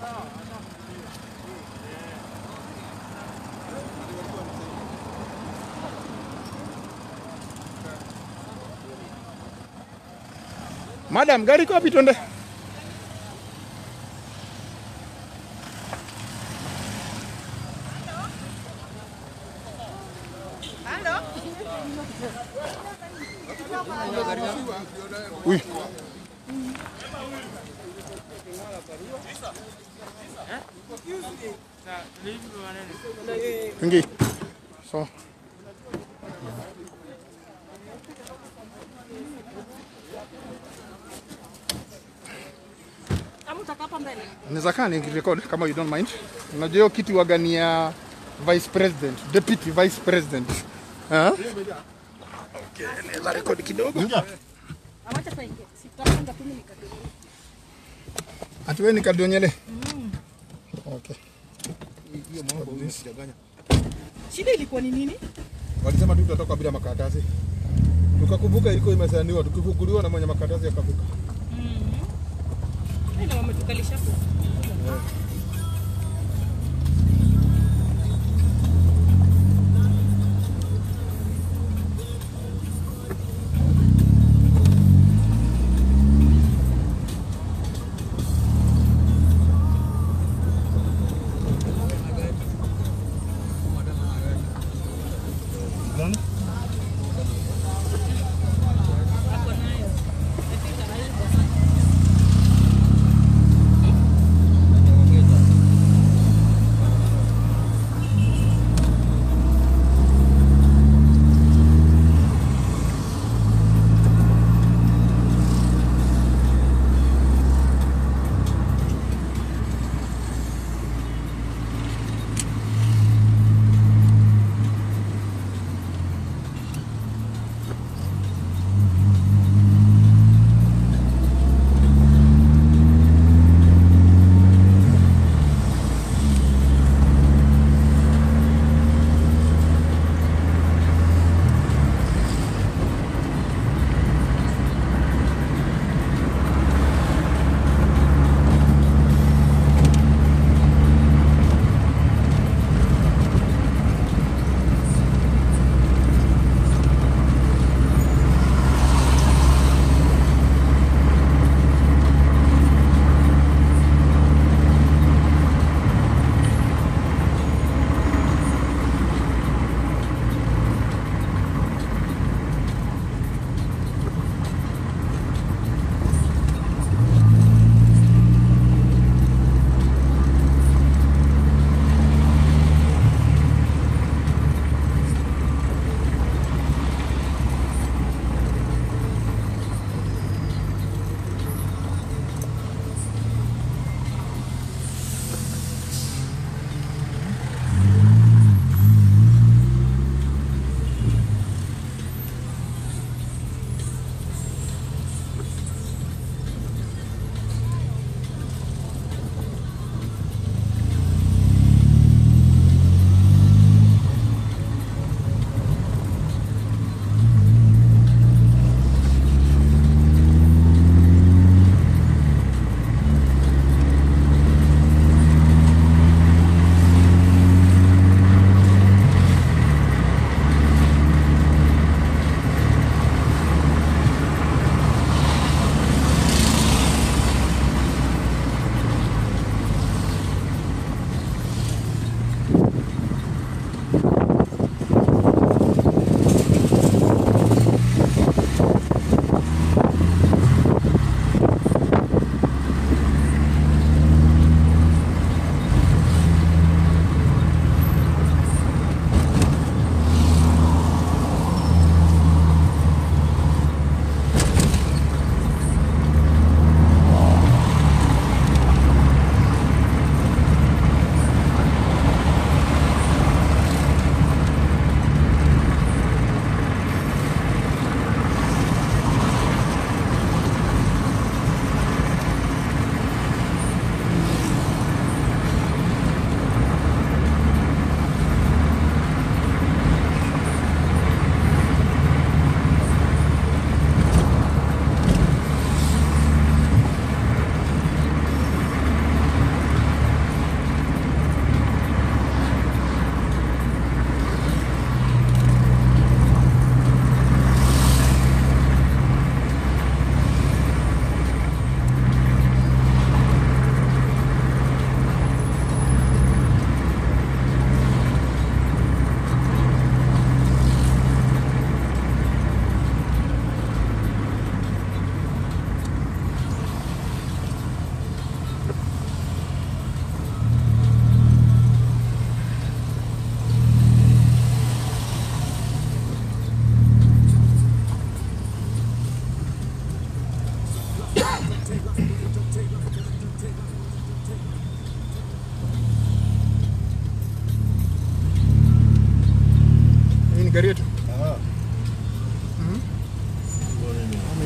Madam, gari iko wapi twende? Uy. Ingi. So. Kama utakaa hapa mbele. Naweza kaa nikirecord kama you don't mind. Unajua hiyo kiti waga ni ya vice president, deputy vice president. Ah? Okay, naweza record kidogo. Awacha sasa ingie. Sitapanga tu mimi nikatoe. Ati wewe ni Kadionyele? Okay. Hiyo mambo huyu sijaganya. Shida ilikuwa ni nini? Walisema tu tutatoka bila makaratasi. Tukakumbuka ilikuwa imesainiwa, tukifunguliwa na mwenye makaratasi akavuka. Ndio wametukalisha hapo. Ako nayo. I think anaweza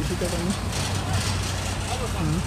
Shika kani. Mm.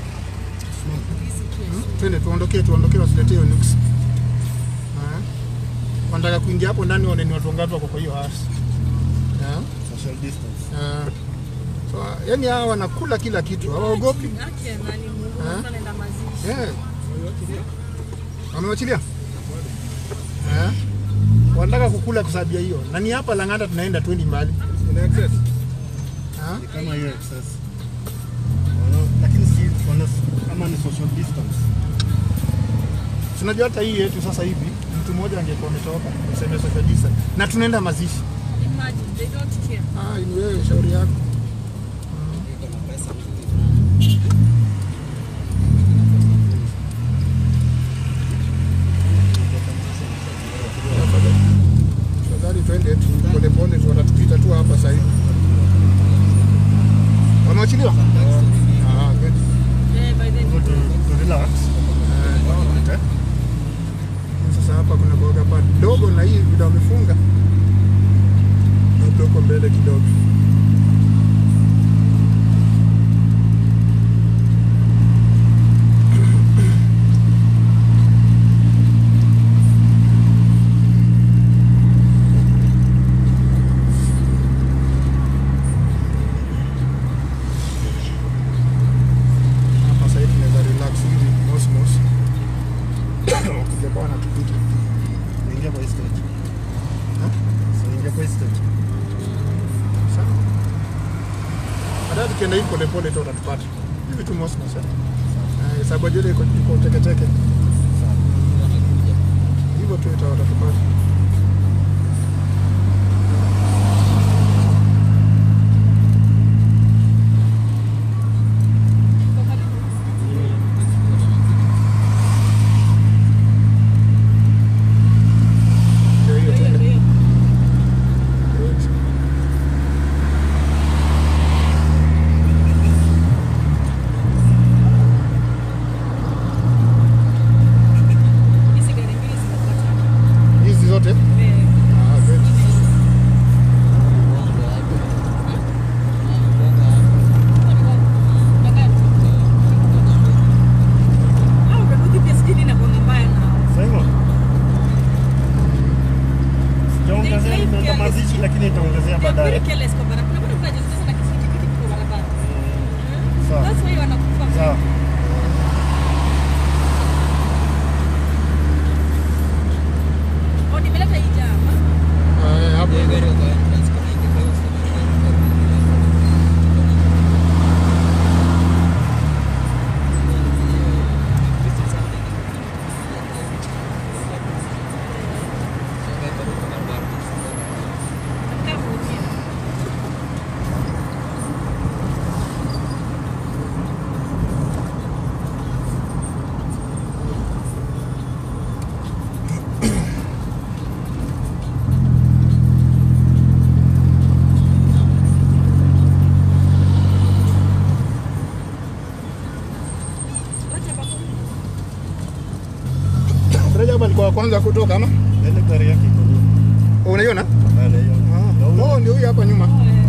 Mm. Twende tuondokee, tuondokee wasiletee hiyo nuksi. Eh. Wanataka kuingia hapo ndani waone ni watu wangapi wako kwa hiyo house. Eh. Social distance. Eh. So, yani hawa wanakula kila kitu, hawaogopi. Yake nani Mungu Eh? mtu anaenda mazishi. Eh. Wamewachilia? Eh. Wanataka kukula kwa sababu ya hiyo. Na ni hapa Lang'ata tunaenda twendi mbali. Ina access. Eh. Ni kama hiyo excess. Wana- Lakini si wana kama ni social distance. Tunajua hata hii yetu sasa hivi mtu mmoja angekuwa ametoka useme social distance. Na tunaenda mazishi. Imagine they don't care. Ah, ni wewe shauri yako. Tafadhali twende tu polepole tu, watatupita tu hapa sasa hivi. Wamewachiliwa? Ah, good. Yeah, by the Go to, to relax. Eh, Sasa hapa kuna boga pa dogo na hii vile wamefunga labda huko mbele kidogo. Hapa sasa hivi tunaweza relax hivi mos mos. Wakija kwa wanatupita. Niingia kwa hii stage. So niingia kwa hii stage. Sawa. Baadaye tukienda hivi polepole tu utatupata. Hivi tu mos mos. eh. Eh, sababu jele iko iko teke teke. Hivyo tu ita watatupata. Ndio hiyo tena. Good. hizi gari mbili zimepata. Hizi zote? Eh, Ah, good. au ukakuti pia sijui nini inakuanga mbaya nao. Simon. Sijaongezea They- they nimeenda careless. mazishi lakini itaongezea They are very baadaye. careless kwa barabara. Kuna watu wanajizungusha na kisikiti kwa barabara. Sawa. That's why wanakufa. Sawa. Oh, nimeleta hii jama. Ah, hapo. Nataka kuumia. Wacha bako. Rajab alikuwa wa kwanza kutoka ama? Ile gari yake iko nyuma. Oh, Unaiona? Pale hiyo. Na Ah. ule- Oh, ndio huyu hapa nyuma. Oh, eh.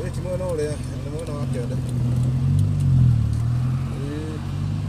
Nĩ mwena ũrĩa, nĩ mwena wa kĩanda. Ĩĩ.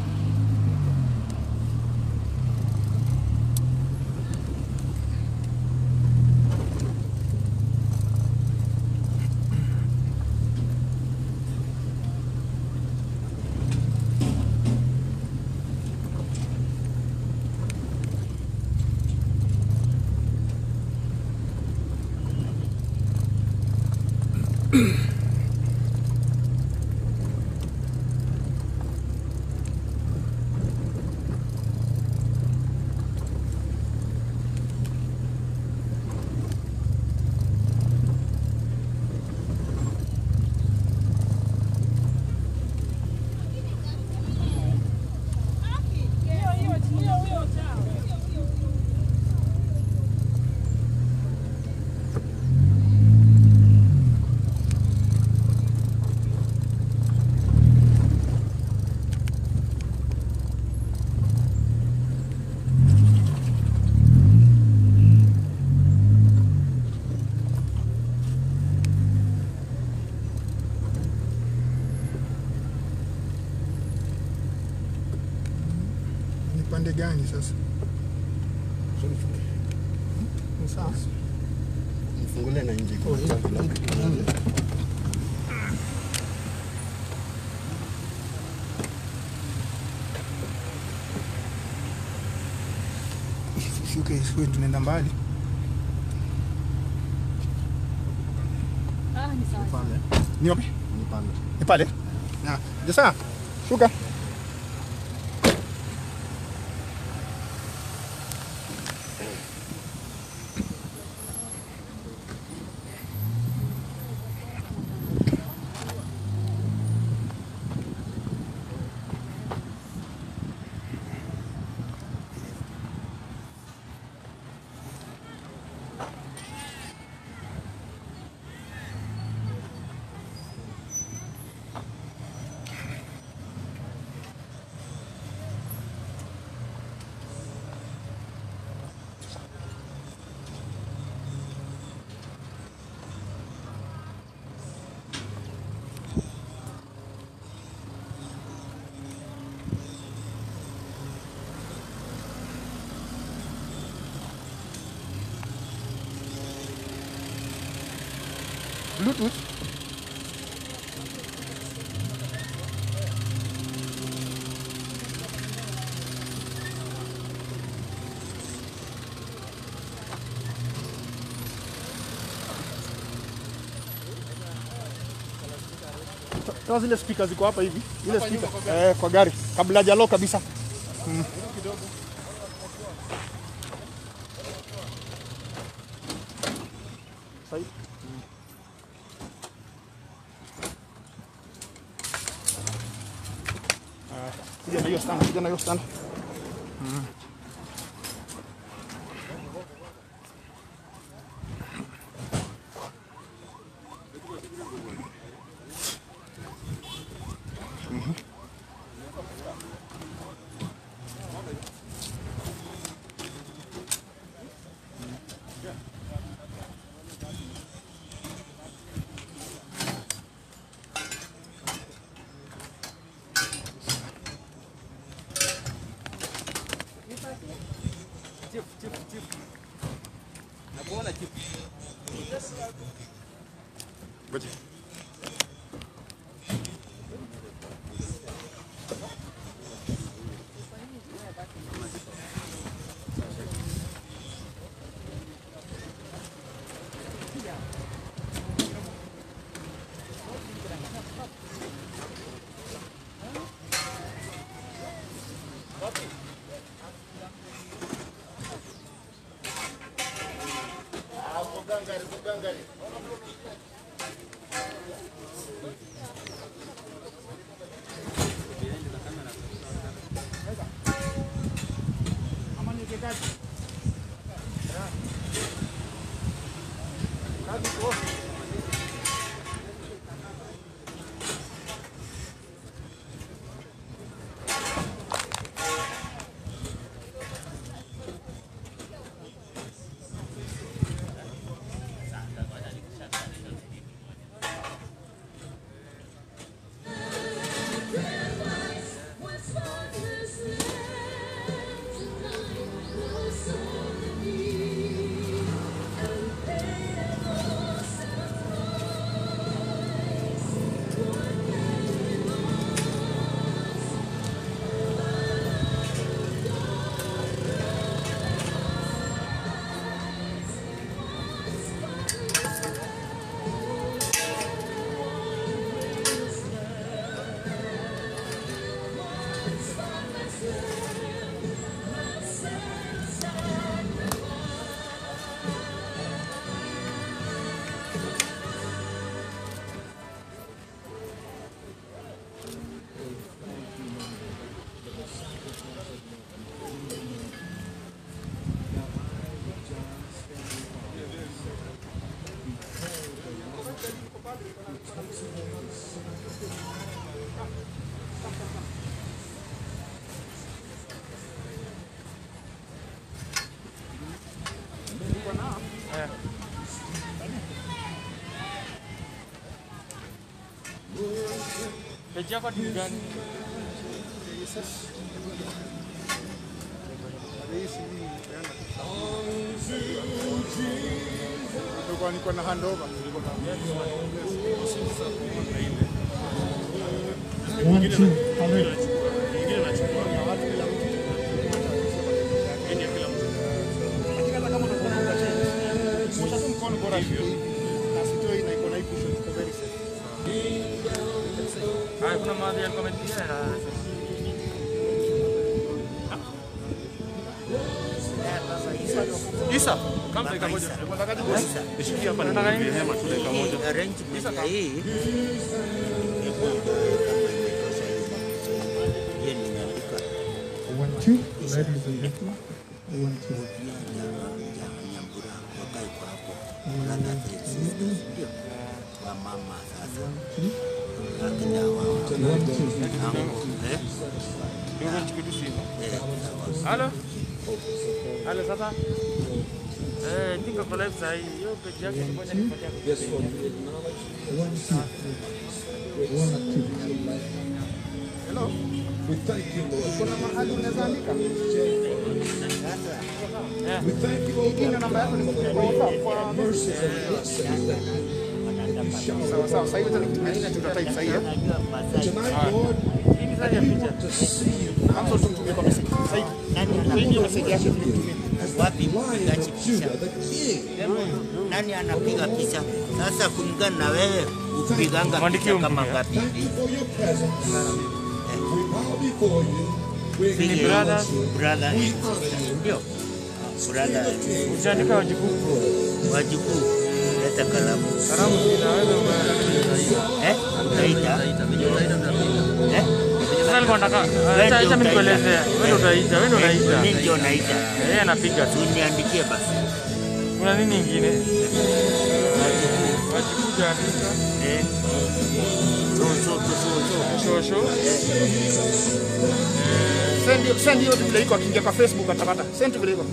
Ni pande gani sasa? So nifunge. Ni sawa. Mfungulie na nje. Oh, yeah. Shuke shuke, tunaenda mbali. Ah, ni sawa. Pale. Ni wapi? Ni pale. Ni pale. Na jasa, shuka. Bluetooth. Toa zile speaker ziko hapa hivi. Ile speaker eh, kwa gari kabla hajalo kabisa. Mm. Sahi. Ah, Kuja na hiyo stand, kuja na hiyo stand. Mm. Ngoja. Peji yako ni gani? Nilikuwa niko na handover. One, two, already. Lakini hata kama utakuwa na ungacheji, osha tu mkono bora hivi. Na sitoi na iko na hii cushion, iko very safe. Haya, kuna mahali ya comment pia na Isa, kama dakika moja. Nishikie hapa nataka nini? Hema tu dakika moja. arrangement ya hii hiyo nimeandika One, two, ladies and gentlemen. One, two. nyambura wakae kwa hapo brother and sisters ndio wa mama sasa akina wao eh Ndio nichukue simu. eh sawa. Halo? Halo sasa? Eh, niko kwa live sasa hivi. Hiyo page yake ni moja nipatia. One, two. One, two. Hello? Kuna mahali unaweza andika? Hii ndio namba yako ni kwa WhatsApp, kwa message. Sawa sawa, sasa hivi tutakutumia nini tutatype sasa hivi. Hii ni sasa ya picha. Hapo tutumie kwa message. Sasa hivi. Hii ndio message yake tulitumia. wapi mpigaji picha nani anapiga picha sasa kulingana na wewe upiganga Mwandikie picha kama umpiga. ngapi hivi Ni brothers. brother and sister ndio brother and sister. Usiandika wajukuu. wajukuu leta kalamu Karamu inaweza eh utaita eh Sasa alikuwa anataka acha acha mimi nikuelezea. Wewe ndio utaita, wewe ndio unaita. mimi ndio naita Yeye anapiga tu. uniandikie basi Kuna nini nyingine? Wajukuu jaandika. eh so so so so Shosho. Send send hiyo vile iko akiingia kwa Facebook atapata. Send vile iko.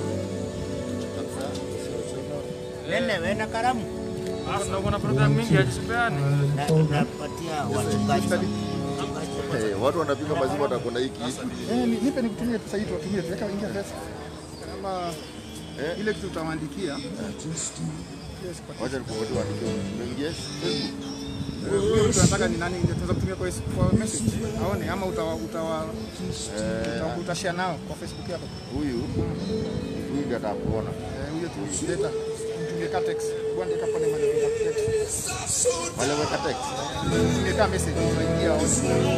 nene wewe na kalamu Kuna kuna program mingi ajisipeane. na napatia wachungaji Eh, watu wanapika maziwa watakuwa na hii kitu. Eh, ni- nipe nikutumie pesa hii tuwatumie tuweka ingia pesa. Kama ile kitu utawaandikia. Yes, kwa Wacha nikupatie waandike. Umeingia Facebook? huyo mtu anataka ni nani tunaweza kutumia kwa kwa message aone ama utawa utawa uta- utashare nao kwa Facebook yako. Huyu huyu ndiye atakuona. Eh, huyo tu leta mtumie ka text. Bwana ndeka pale mali ya text. Wale weka text. Mtumie ka message utaingia aone.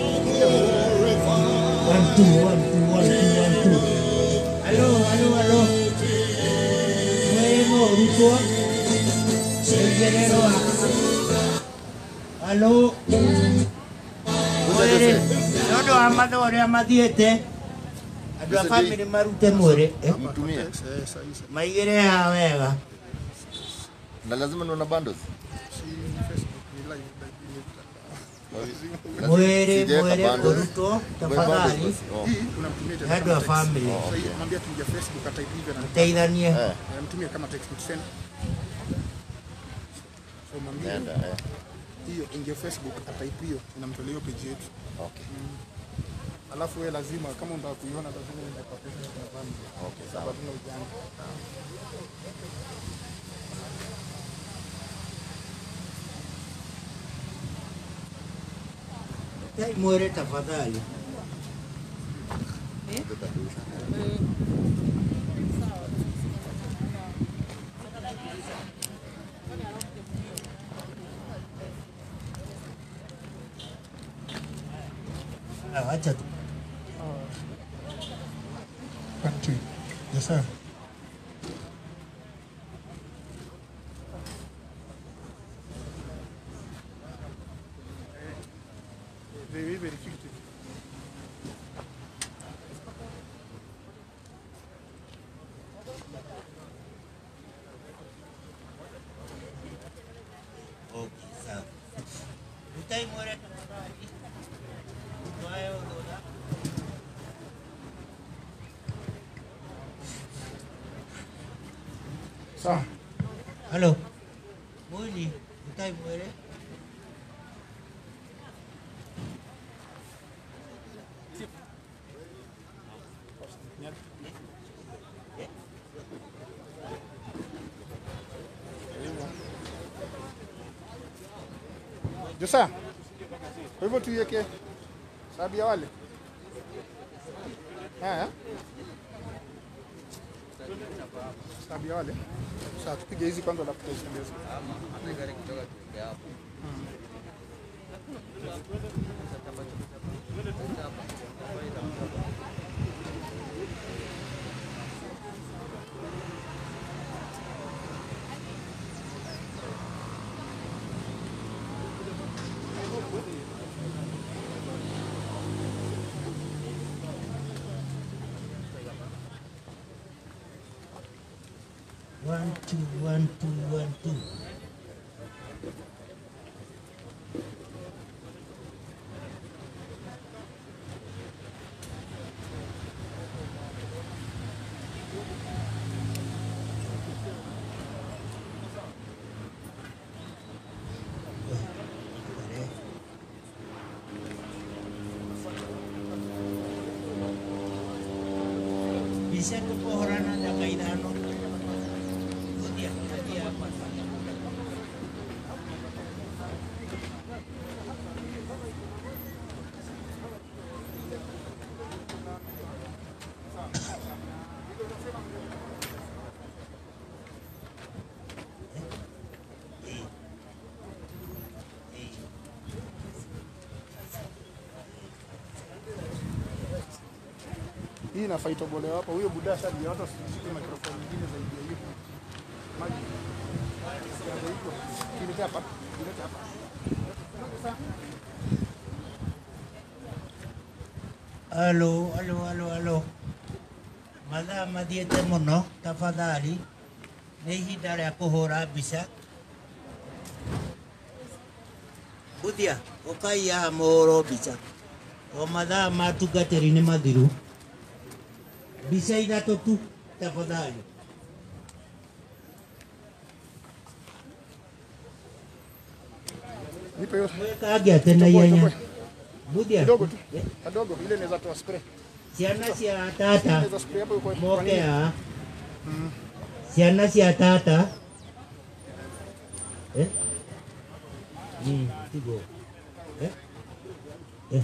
One, two, one, two, one, two, one, two. halo halo halo mwemo ruko Ngerero halo mwere nyondo amatho ũrĩa mathiĩte andũ a bamĩrĩ marute mwĩrĩ eh, Mtumie. Eh, sahi sahi. maigĩre haha wega Na lazima niwe na bundles. Si Facebook ni live like mwĩrĩ Sijaweka mwĩrĩ bundles. ũrutwo Wewe tafadhali bundles basi. Oh. hii unamtumia tena andũ kama a text. bamĩrĩ Oh, Sasa hii okay. mwambie tuingia Facebook ataipe hivyo na teithanie Eh, Eh, mtumie kama text send. So mwambie nenda eh. hiyo ingia Facebook ataipe hiyo inamtolea hiyo page yetu. Okay. Alafu wewe lazima kama unataka kuiona lazima uende kwa Facebook na family. Okay, Sababu sawa. tuna ujanja. Tei mwĩrĩ tafadhali Ah, wacha tu One, two. Yes, sir. Very, very fictive. okay, sawa Utai mwere tafadhali. Twae ododa. Sawa. Halo. Mwili, utai mwere. Josa. Kwa hivyo tuiweke sababu ya wale. Haya. Sababu ya wale. Sasa tupige hizi kwanza alafu tutasongeza. One, two, one, two, one, two. Bisa ke pohoran ada kaitan Dia, dia apa? Hii inafaa itobolewe hapa. Huyo buda shaji hata usishike mikrofoni nyingine zaidi ya hiyo. Maji. Kianza hivyo. Kilete hapa. Kilete hapa. Alo, alo, alo, alo. Mathaa mathiĩte mũno, tafadhali. Nĩ ihinda rĩa kũhũra mbica. Buthia, ũkai haha mũhũrwo mbica. O mathaa ma tungatĩri nĩ mathiru. Mbica ithatũ tu, tafadhali. Nipe hiyo Mwĩkange atĩ na ihenya. Buthia, kidogo tu. Kadogo ile inaweza toa spray. ciana cia tata Inaweza spray hapo kwa kwa moke nini? haha. Ciana cia tata. Eh? Mm, tigo. Eh? Eh.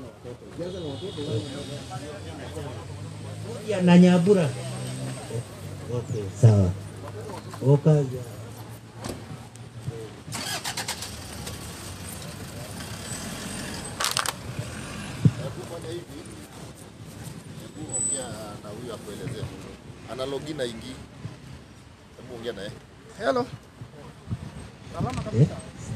Kuja na Nyambura. Eh, Okay, sawa. Okaja. Hebu fanya hivi. Hebu ongea na huyu akuelezee. Ana login na ingi. Hebu ongea naye. Hello. Salama Eh? kabisa.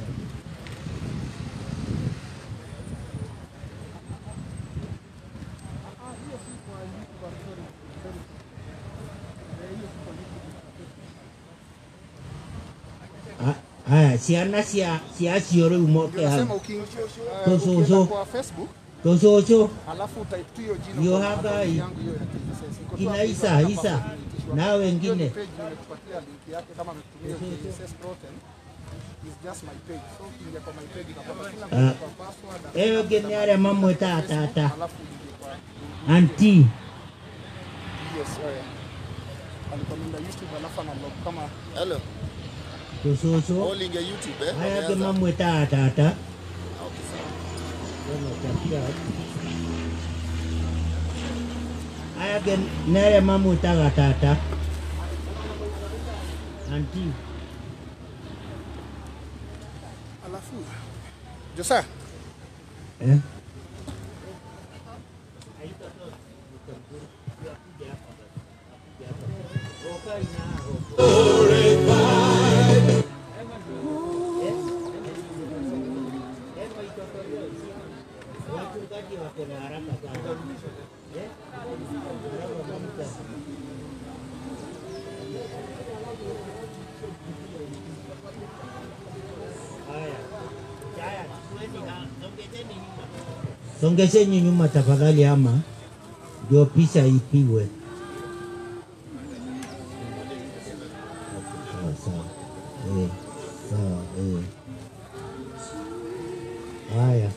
Ah, Haya, ciana cia cia cio rĩu moke Ndio nasema hau. ukiingia Tozo, ukienda zo. kwa Facebook Tũcũcũ alafu type tu hiyo jina Yo kwa hagai. account yangu hiyo ya KSS. Iko tu Kina hapo, Isa, hapa Isa. hapo imeitishwa. Na Hiyo wengine. ni page nimekupatia link yake kama ametumia KSS Protein. It's just my page. So ukiingia kwa my page utapata kila Ah. kitu kwa password. ĩyo ĩngĩ nĩ arĩa mamwĩtaga tata Alafu uingie kwa anti yes, wewe. Alikomenda YouTube alafu analog kama Hello. tũcũcũ All ingia YouTube eh. aya angĩ Wameanza. mamwĩtaga tata Ah, okay, sawa. aya angĩ nĩ arĩa mamwĩtaga tata anti alafu Josa, eh? Wachungaji wako na haraka sana. Eh? Haya. Haya, tuweni Songesheni nyuma tafadhali, ama ndio picha ipigwe. Sawa sawa, eh, sawa eh. Haya.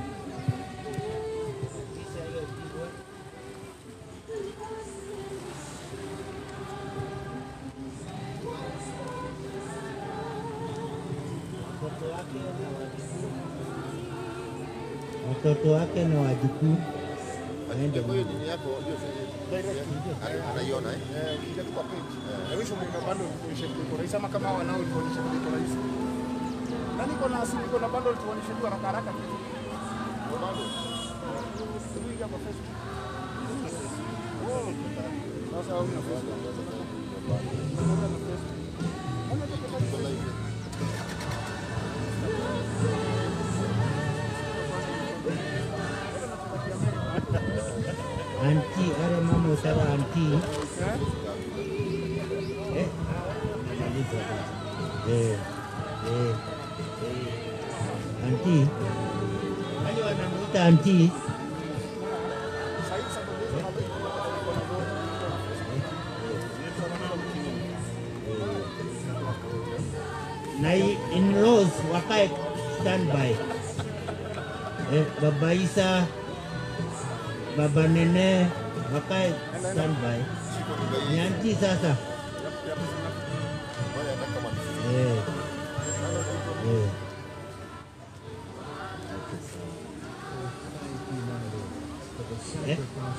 Watoto wake na wajukuu waende Kwa hiyo nini yako hiyo ana- anaiona eh? Eh, ukija tu kwa page. Na mwisho mwenga bando ulikuonyesha vile iko rahisi ama kama wanao ulikuonyesha vile iko rahisi. Na niko na simu iko na bando tuonyeshe tu haraka haraka. Simu hii hapa Facebook. Oh, Sasa una Facebook. Una na Facebook. Una tu kwa Facebook. anti, wale mama utara anti eh, maliza eh, eh, eh, anti wale wanamuita anti Sasa hivi sasa ndio hapa iko na iko na bando. na i- in-laws wakae standby. Eh, baba Isa, baba Nene wakae standby. Ni anti sasa. Eh. Eh. Eh?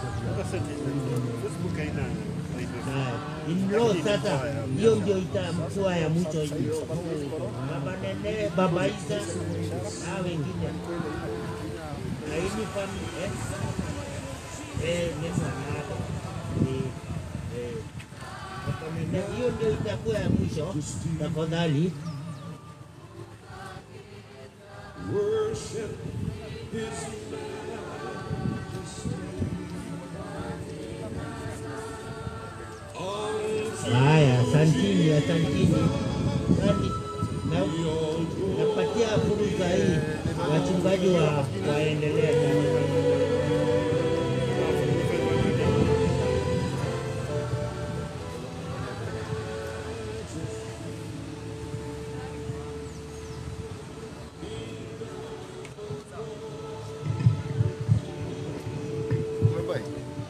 Haya, in-laws sasa, hiyo ndio itakuwa ya mwisho hii. Baba Nene, baba Isa na wengine na hii family eh? Eh, ni mwanako. Eh, eh. Baba Nene, hiyo ndio itakuwa ya mwisho. Tafadhali Haya, asantini, asantini. Nani- na- Napatia fursa hii wachungaji wa waendelee. Umebai?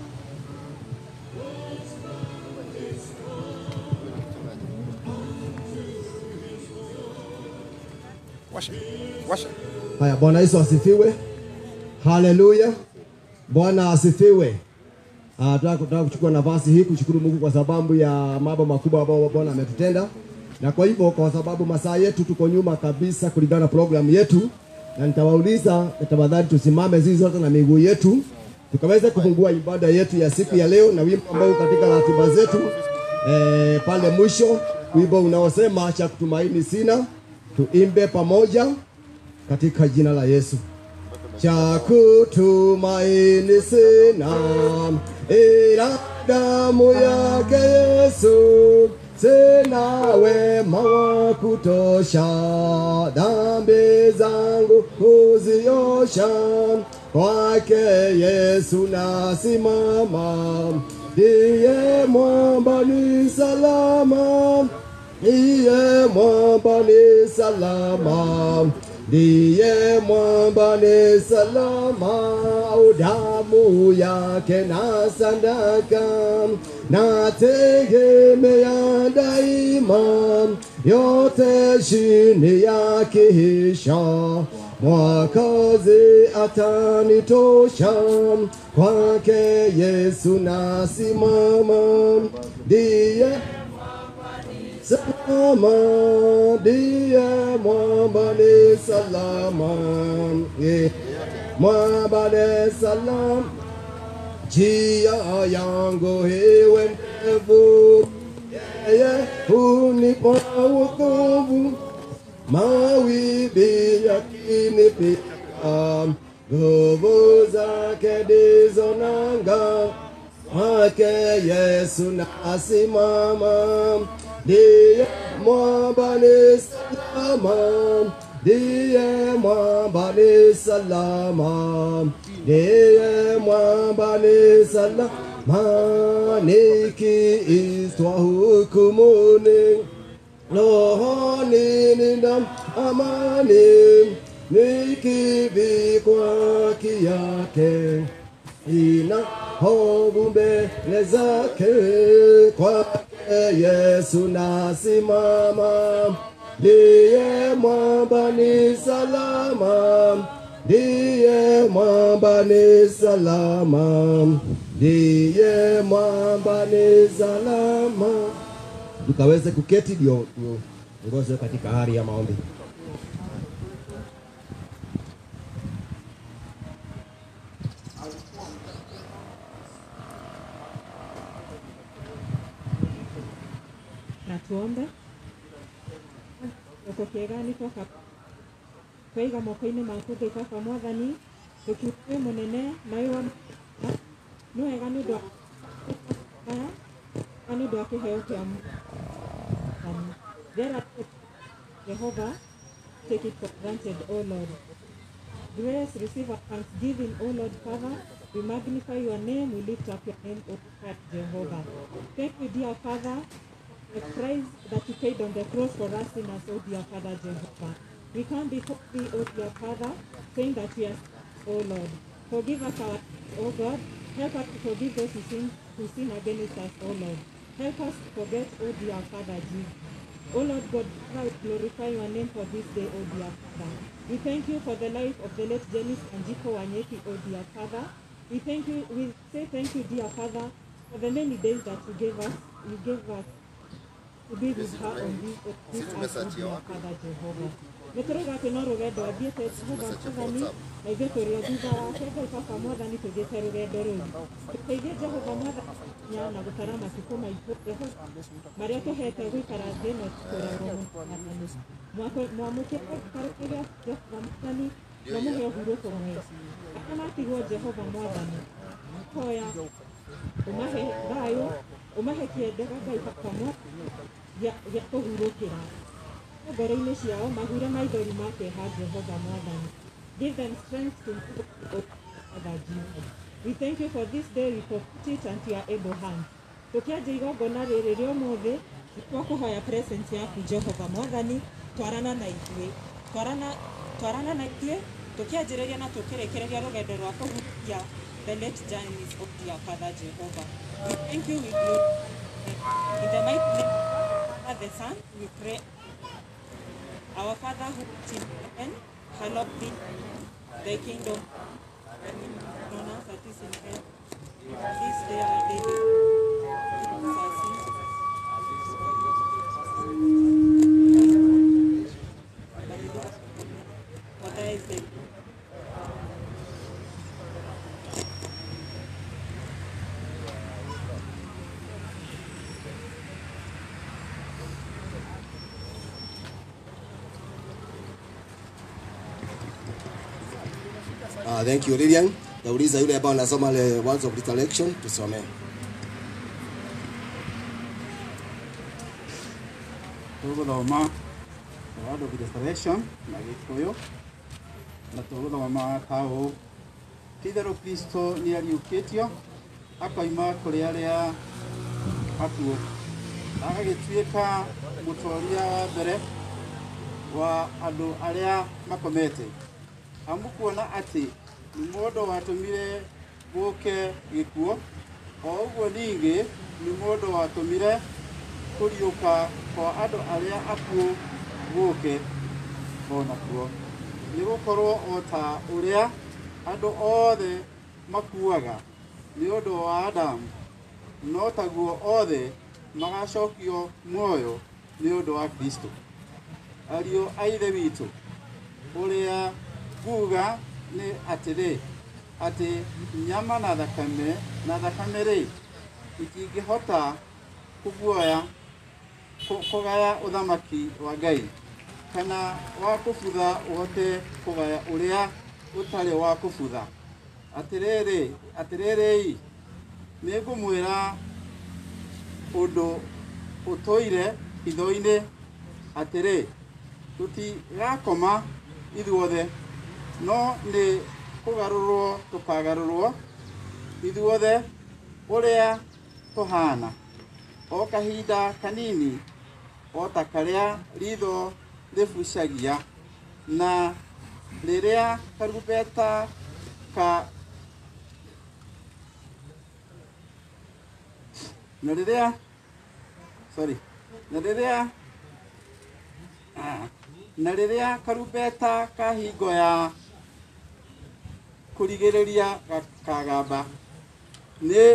Washa. Washa. Haya, Bwana Yesu asifiwe. Haleluya. Bwana asifiwe. Ah, tunataka tunataka kuchukua nafasi hii kushukuru Mungu kwa sababu ya mambo makubwa ambayo Bwana ametutenda, na kwa hivyo, kwa sababu masaa yetu tuko nyuma kabisa kulingana na programu yetu, na nitawauliza tafadhali tusimame zizi zote na miguu yetu tukaweze kufungua ibada yetu ya siku ya leo na wimbo ambao uko katika ratiba zetu eh, pale mwisho, wimbo unaosema cha kutumaini sina, tuimbe pamoja katika jina la Yesu. Cha kutumaini sina ila damu yake Yesu, sina wema wa kutosha, dhambi zangu huziosha, kwake Yesu nasimama, ndiye mwamba ni salama ndiye mwamba ni salama, ndiye mwamba ni salama, au damu yake na sadaka nategemea daima, yote chini ya kihisha Mwakazi atanitosha, kwake Yesu nasimama, ndiye salama, ndiye mwamba ni salama, Eh, mwamba ni salama, njia yangu iwe ndefu, yeye hunipa wokovu, mawimbi yakinipiga, nguvu zake ndizo nanga kwake Yesu nasimama, ndiye mwamba ni salama, ndiye mwamba ni salama, ndiye mwamba ni salama, nikiitwa hukumuni rohoni nina amani, nikivikwa haki yake ina hofu mbele zake. Kwake Yesu nasimama, ndiye mwamba ni salama, ndiye mwamba ni salama, ndiye mwamba ni salama tukaweze kuketi ndio tuongozwe katika hali ya maombi. na tuombe guoko kiega nĩ twoka twaiga moko-inĩ maku ngai baba mwathani tũkiuga wĩ mũnene na wĩ wa nĩ wega nĩ ũndũ wa aya na nĩ ũndũ wa kĩheo kĩa mwathani There Jehovah take it for granted O Lord Grace, receive our thanksgiving, O Lord Father. We magnify your name, we lift up your name, O God, Jehovah. Thank you, dear Father, the price that you paid on the cross for us sinners, O dear Father Jehovah. We come before thee, O dear Father, saying that we are, O Lord. Forgive us our, O God. Help us to forgive those who sin, who sin against us, O Lord. Help us to forget, O dear Father Jesus. O Lord God, I glorify your name for this day, O dear Father. We thank you for the life of the late Janice and Jiko Wanyeki, O dear Father. We thank you, we say thank you, dear Father, for the many days that you gave us, you gave us to be with her on this, on this earth, O dear Father Jehovah. Nĩtũrauga atĩ no rũgendo athiĩte Jehova Mwathani na ithuĩ tũrĩ o thutha wake Ngai Baba Mwathani tũthiĩte rũgendo rũu tũteithie Jehova Mwathani nya na gũtara matukũ maitũ Jehova marĩa tũhete gũikara thĩ ĩno tũrerwo Mwathani mwamũkĩre gĩikaro kĩrĩa Jehova Mwathani na mũhe ũhurũko mwega arĩa matigwo Jehova Mwathani hoya ũmahe thayũ ũmahe kĩendera Ngai Baba Mwathani gĩa gĩa kũhurũkĩra ngoro-inĩ ciao mahure maithori ma kĩeha Jehova Mwathani. Give them strength to move Father Jesus. We thank you for this day, we put it into your able hand. Tũkĩanjia igongona rĩrĩ rĩa ũmũthĩ, twakũhoya presence yaku Jehova Mwathani, twarana na ithuĩ. Twarana, twarana na ithuĩ, tũkĩanjĩrĩria na tũkĩrĩkĩrĩria rũgendo rwa kũhutia the late journeys of dear Father Jehovah. We thank you, we glorify. In the mighty name of the Father, the Son, we pray our Father who art in heaven, hallowed be thy kingdom. On us that is in heaven. This day our daily bread. Forgive us our sins. For thine is the Uh, thank you Lilian. Nauliza yule ambao anasoma ile words of resurrection tusomee. tũgũthoma word of restoration na gĩkũyũ na tũgũthoma ta ũũ ti-itherũ kristo nĩ ariũkĩtio akoima kũrĩ arĩa akuũ agagĩtuĩka mũtoria wa mbere wa andũ arĩa makomete amukuona atĩ nĩ mũndũ watũmire gũke gĩkuũ o ũguo ningĩ nĩ mũndũ watũmire kũriũka kwa andũ arĩa akuũ gũke o nakuo nĩ gũkorwo o ta ũrĩa andũ othe makuaga nĩ ũndũ wa Adamu no taguo othe magacokio muoyo nĩ ũndũ wa Kristo ariũ a ithe witũ ũrĩa nguga nĩ atĩrĩ atĩ nyama na thakame na thakame rĩ itingĩhota kũguoya kũ- kũgaya ũthamaki wa Ngai kana wa kũbutha ũhote kũgaya ũrĩa ũtarĩ wa kũbutha atĩrĩrĩ atĩrĩrĩ nĩ ngũmwĩra ũndũ ũtũire hitho-inĩ atĩrĩ tutigakoma ithuothe no nĩ kũgarũrwo tũkagarũrwo ithuothe ũrĩa tũhana o kahinda kanini o ta karĩa ritho rĩbucagia na rĩrĩa karumbeta ka na rĩrĩa sorry na rĩrĩa ah, na rĩrĩa karumbeta ka hingo ya kũrigĩrĩria ga- kagamba nĩ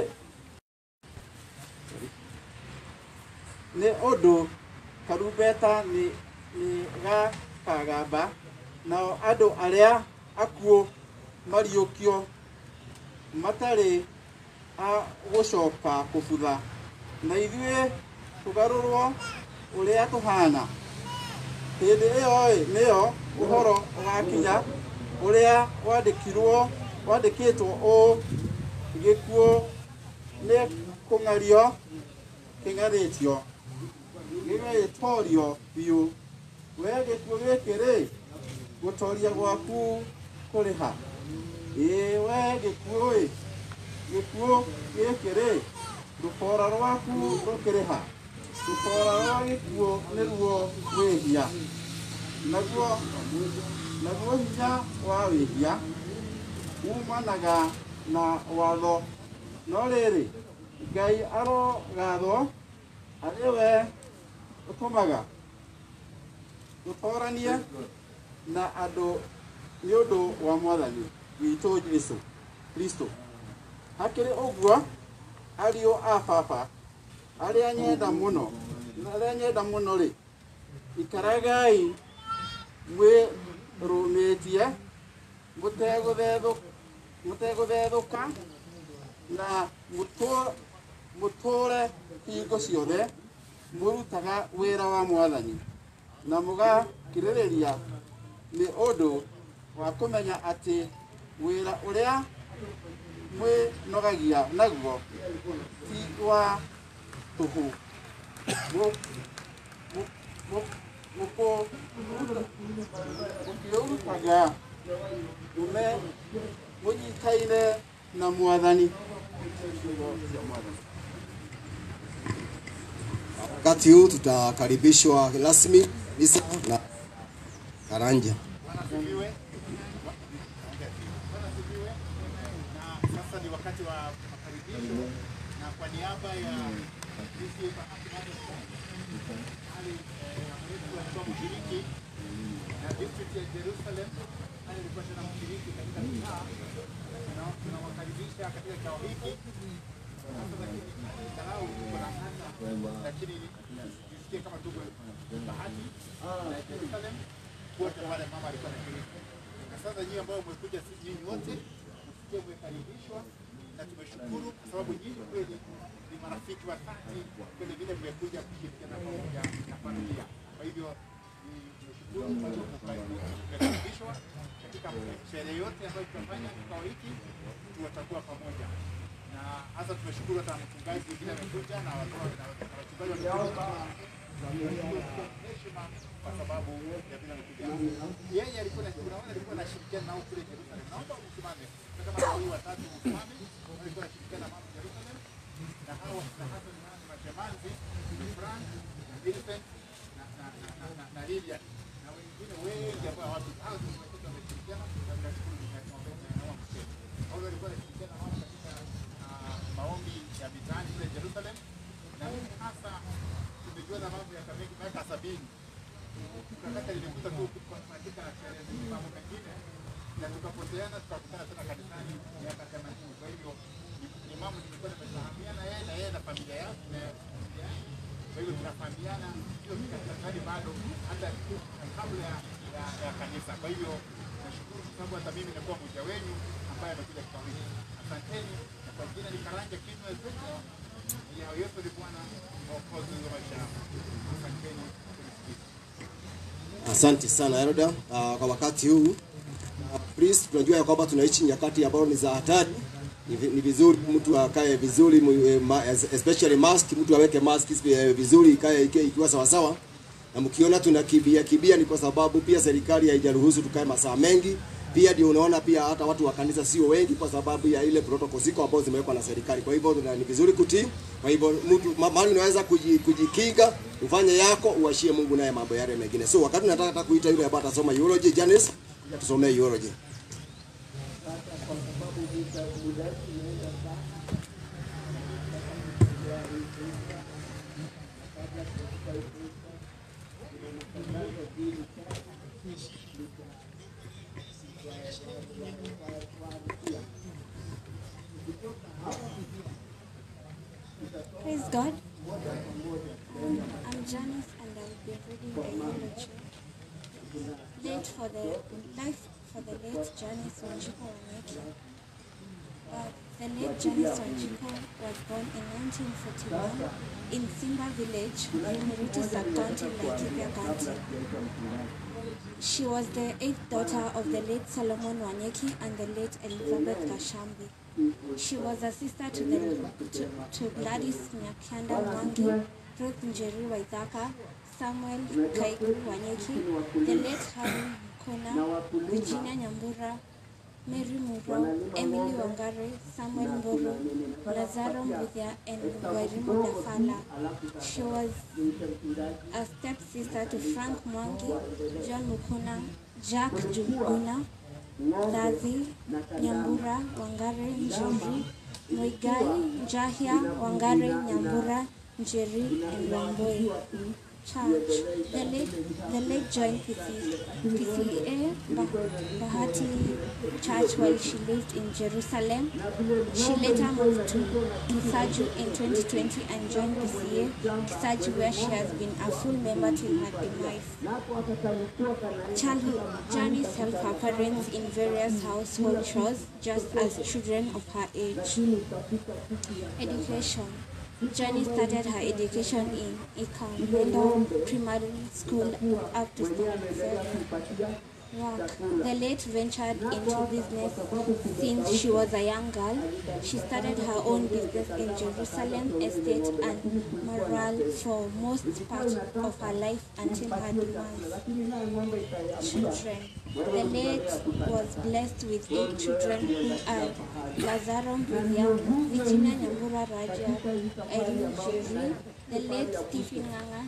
nĩ ũndũ karumbeta nĩ nĩ gakagamba nao andũ arĩa akuũ mariũkio matarĩ a gũcoka kũbutha na ithuĩ tũgarũrwo ũrĩa tũhana hĩndĩ ĩyo ĩ nĩyo ũhoro ũgakinya ũrĩa wandĩkirwo wandĩkĩtwo ũũ gĩkuũ nĩ kũng'ario kĩng'arĩtio gĩgagĩtorio biũ we gĩkuũ gĩkĩ rĩ gũtoria gwaku kũrĩha ĩĩ we gĩkuũ ĩ gĩkuũ gĩkĩ rĩ rũbora rwaku rũkĩrĩha rũbora rwa gĩkuũ nĩruo wĩhia naguo naguo hinya wa wĩhia umanaga na watho no rĩrĩ ngai arogathwo arĩ we ũtũmaga tũtoranie na andũ nĩ ũndũ wa mwathani witũ Jesũ Kristo hakĩrĩ ũguo ariũ a baba arĩa nyenda mũno arĩa nyenda mũno rĩ ikaragai mwĩrũmĩtie mũtegũthethũ- mũtegũthethũka na mũtũ- mũtũũre hingo ciothe mũrutaga wĩra wa mwathani na mũgakirĩrĩria nĩ ũndũ wa kũmenya atĩ wĩra ũrĩa mwĩnogagia naguo ti wa tũhũ Mũ- mũ- mũ- mũkũ- mũkĩũrutaga mume mũnyitaine na mwathani Wakati huu tutakaribishwa rasmi Lisa na Karanja. Asifiwe. Bwana asifiwe. Na sasa ni wakati wa makaribisho na kwa niaba ya sisi ali wetu alikuwa mshiriki na district ya Jerusalem ali alikuwa tena mshiriki katika mitaa na tunawakaribisha katika kikao hiki sasa lakini angalau tuko na hata lakini nisikie kama tuko bahati na Jerusalem wote pale mama alikuwa anashiriki. Na sasa nyinyi ambao mmekuja, si nyinyi wote msikie mmekaribishwa, na tumeshukuru kwa sababu nyinyi kweli ni marafiki wa dhati, kweli vile mmekuja kushirikiana pamoja na familia. Kwa hivyo ni- tumeshukuru kwa sababu mmekaribishwa katika sherehe yote ambayo tutafanya kikao hiki, tutakuwa pamoja na hasa tumeshukuru hata mchungaji vile amekuja na watu- na wachungaji wamekuja heshima kwa sababu ya vile amekuja. Yeye alikuwa na unaona alikuwa anashirikiana nao kule Jerusalem. Naomba usimame. Kama kama hii watatu usimame. Alikuwa anashirikiana na mama Jerusalem. Na hao na hasa ni nani mashemanzi, ni Frank, na Vincent na na na na, na, na Lilian. Na wengine wengi ambao watu hao tumekuta wameshirikiana na tunashukuru na tunaomba na wao msema. Hao walikuwa wanashirikiana nao katika ah, maombi ya mitaani kule Jerusalem. Na mimi hasa tumejua na mambo ya kamiki miaka sabini tukakata ilikuta tu katika sherehe zingine mambo mengine na tukapoteana tukakutana tena kanisani miaka themanini. Kwa hivyo ni- ni mambo nimekuwa nimefahamiana yeye na yeye na familia yake na familia yake. Kwa hivyo tunafahamiana hiyo kanisani bado hata kabla ya, ya, ya kanisa. Kwa hivyo nashukuru kwa sababu hata mimi nakuwa mmoja wenu ambaye amekuja kikao hiki. Asanteni na kwa jina ni Karanja Kinwa Ezekiel. Ya Yesu ni Bwana mwokozi wa maisha yangu. Asanteni kunisikiza. Asante sana Eroda. Uh, kwa wakati huu uh, please, tunajua ya kwamba tunaishi nyakati ambazo ni za hatari. Ni vi- Ni vizuri mtu akae vizuri, mu- eh, ma- especially mask, mtu aweke mask eh, vizuri ikae ikae ikiwa sawa sawa, na mkiona tunakimbia kimbia ni kwa sababu pia serikali haijaruhusu tukae masaa mengi. Pia ndio unaona pia hata watu wa kanisa sio wengi kwa sababu ya ile protocol ziko ambazo zimewekwa na serikali. Kwa hivyo na ni vizuri kutii. Kwa hivyo mtu ma- mahali unaweza kuji- kujikinga, ufanye yako, uashie Mungu naye mambo yale mengine. So wakati nataka hata kuita yule ambaye atasoma eulogy Janice, tusomee eulogy. Praise God. Um, I'm Janice and I'll be reading the eulogy. Late for the life for the late Janice Wanjiku Wanyeki. Uh, the late Janice Wanjiku was born in 1941 in Simba Village, Rimuriti Sub-County, Laikipia County. She was the eighth daughter of the late Solomon Wanyeki and the late Elizabeth Kashambi. She was a sister to the to, to Gladys Nyakyanda Mwangi, Ruth Njeri Waithaka, Samuel Kaiku Wanyeki, the late Harry Mkona, Virginia Nyambura, Mary Muro, Emily Wangari, Samuel Mburu, Lazaro Mbuthia, and Wairimu Dafala. She was a stepsister to Frank Mwangi, John Mukuna, Jack Juguna, Lathi, Nyambura, Wangari, Njeri, Muigai, Njahia, Wangari, Nyambura, Njeri, and Wamboi. Church. The late, the late joined PC, PCA Bah- Bahati Church while she lived in Jerusalem. She later moved to Kisaju in 2020 and joined PCA Kisaju where she has been a full member till her demise. Childhood Janice helped her parents in various household chores just as children of her age. Education. Janice started her education in Ikamendo Primary School up to standard seven. Work. The late ventured into business since she was a young girl. She started her own business in Jerusalem Estate and Morale for most part of her life until her demise. Children. The late was blessed with eight children who are Lazaro Mbuthia, Virginia Nyambura Raja, Irene Jerry, the late Stephen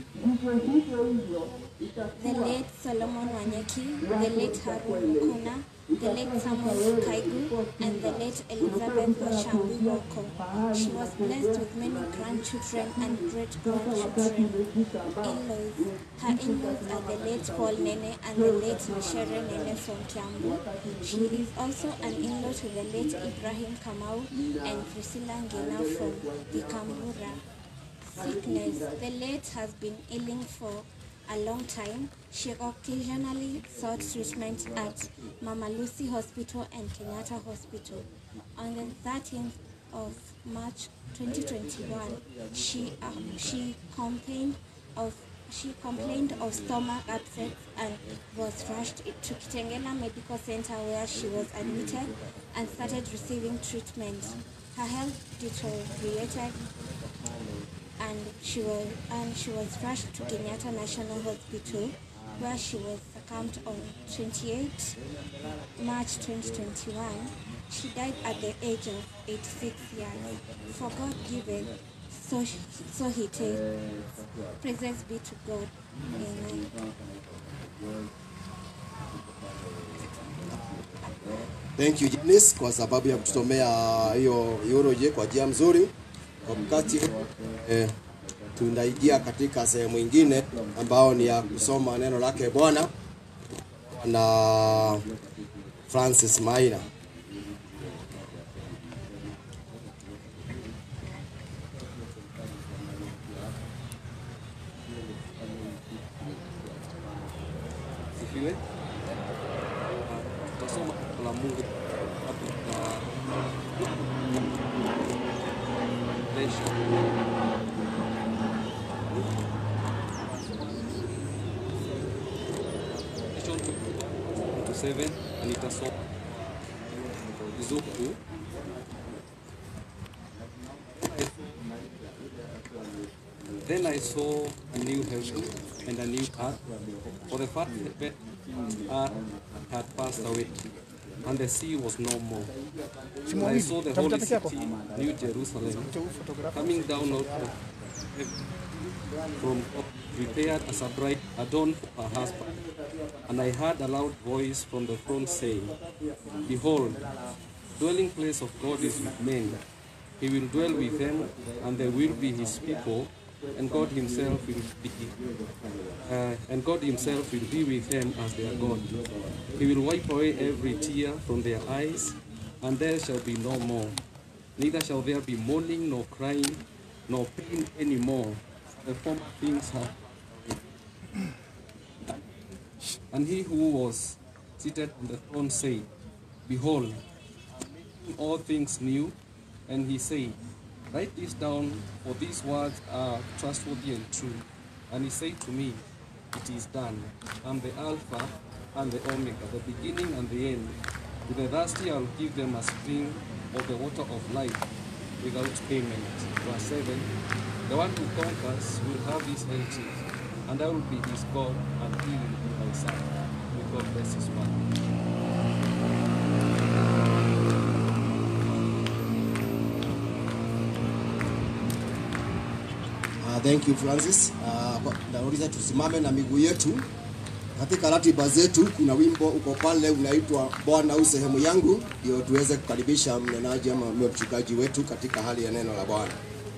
Nganga, the late Solomon Wanyeki, the late Harun Mukuna, the late Samuel Kaigu, and the late Elizabeth Washambi Woko. She was blessed with many grandchildren and great-grandchildren. In-laws. Her in-laws are the late Paul Nene and the late Mishere Nene from Kiambu. She is also an in-law to the late Ibrahim Kamau and Priscilla Ngena from Vikambura. Sickness. The late has been ailing for a long time. She occasionally sought treatment at Mama Lucy Hospital and Kenyatta Hospital. On the 13th of March 2021, she uh, she complained of she complained of stomach upset and was rushed to Kitengela Medical Center where she was admitted and started receiving treatment. Her health deteriorated and she was and she was rushed to Kenyatta National Hospital where she was succumbed on 28 March 2021. She died at the age of 86 years. For God given, so, so he takes. Praise be to God. Amen. Thank you Janice kwa sababu ya kutusomea hiyo eulogy kwa njia mzuri. Wakati eh, tunaingia katika sehemu ingine ambao ni ya kusoma neno lake Bwana na Francis Maina. Sifiwe. Tutasoma neno la Mungu hapo na Lesha. John 7 na nitasoma Zuku Then I saw a new heaven and a new earth, for the first earth had passed away, and the sea was no more. And I saw the holy city, New Jerusalem, coming down out of heaven from God, prepared as a bride adorned for her husband. And I heard a loud voice from the throne saying, Behold, dwelling place of God is with men. He will dwell with them, and they will be his people, and God himself will be uh, and God himself will be with them as their God. He will wipe away every tear from their eyes, and there shall be no more. Neither shall there be mourning, nor crying, nor pain any more. The former things have and he who was seated on the throne said, Behold, I'm making all things new. And he said, Write this down, for these words are trustworthy and true. And he said to me, It is done. I'm the Alpha and the Omega, the beginning and the end. To the thirsty I'll give them a spring of the water of life without payment. Verse 7 The one who conquers will have this heritage, and I will be his God, and he will be my son. May God bless his word. Uh, thank you Francis. Uh, nauliza tusimame na miguu yetu. Katika ratiba zetu kuna wimbo uko pale unaitwa Bwana u sehemu yangu, ndio tuweze kukaribisha mnenaji ama mchungaji wetu katika hali ya neno la Bwana.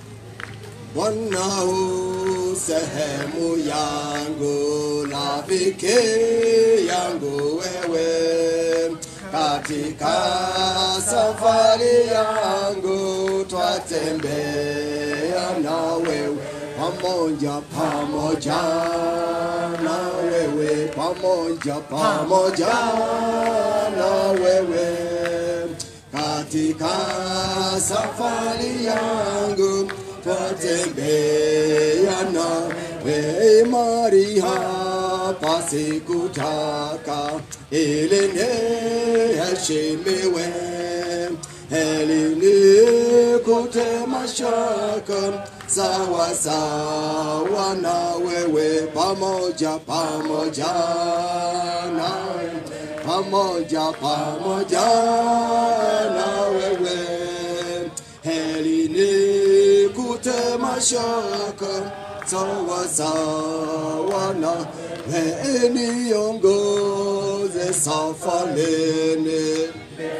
Bwana u sehemu yangu, rafiki yangu wewe, katika safari yangu twatembea na wewe pamoja pamoja na wewe pamoja pamoja na wewe katika safari yangu twatembea na wewe mari hapa sikutaka ili niheshimiwe heli nikute mashaka sawa sawa na wewe pamoja pamoja na pamoja pamoja na wewe heli nikute mashaka sawa sawa na wewe niongoze safarini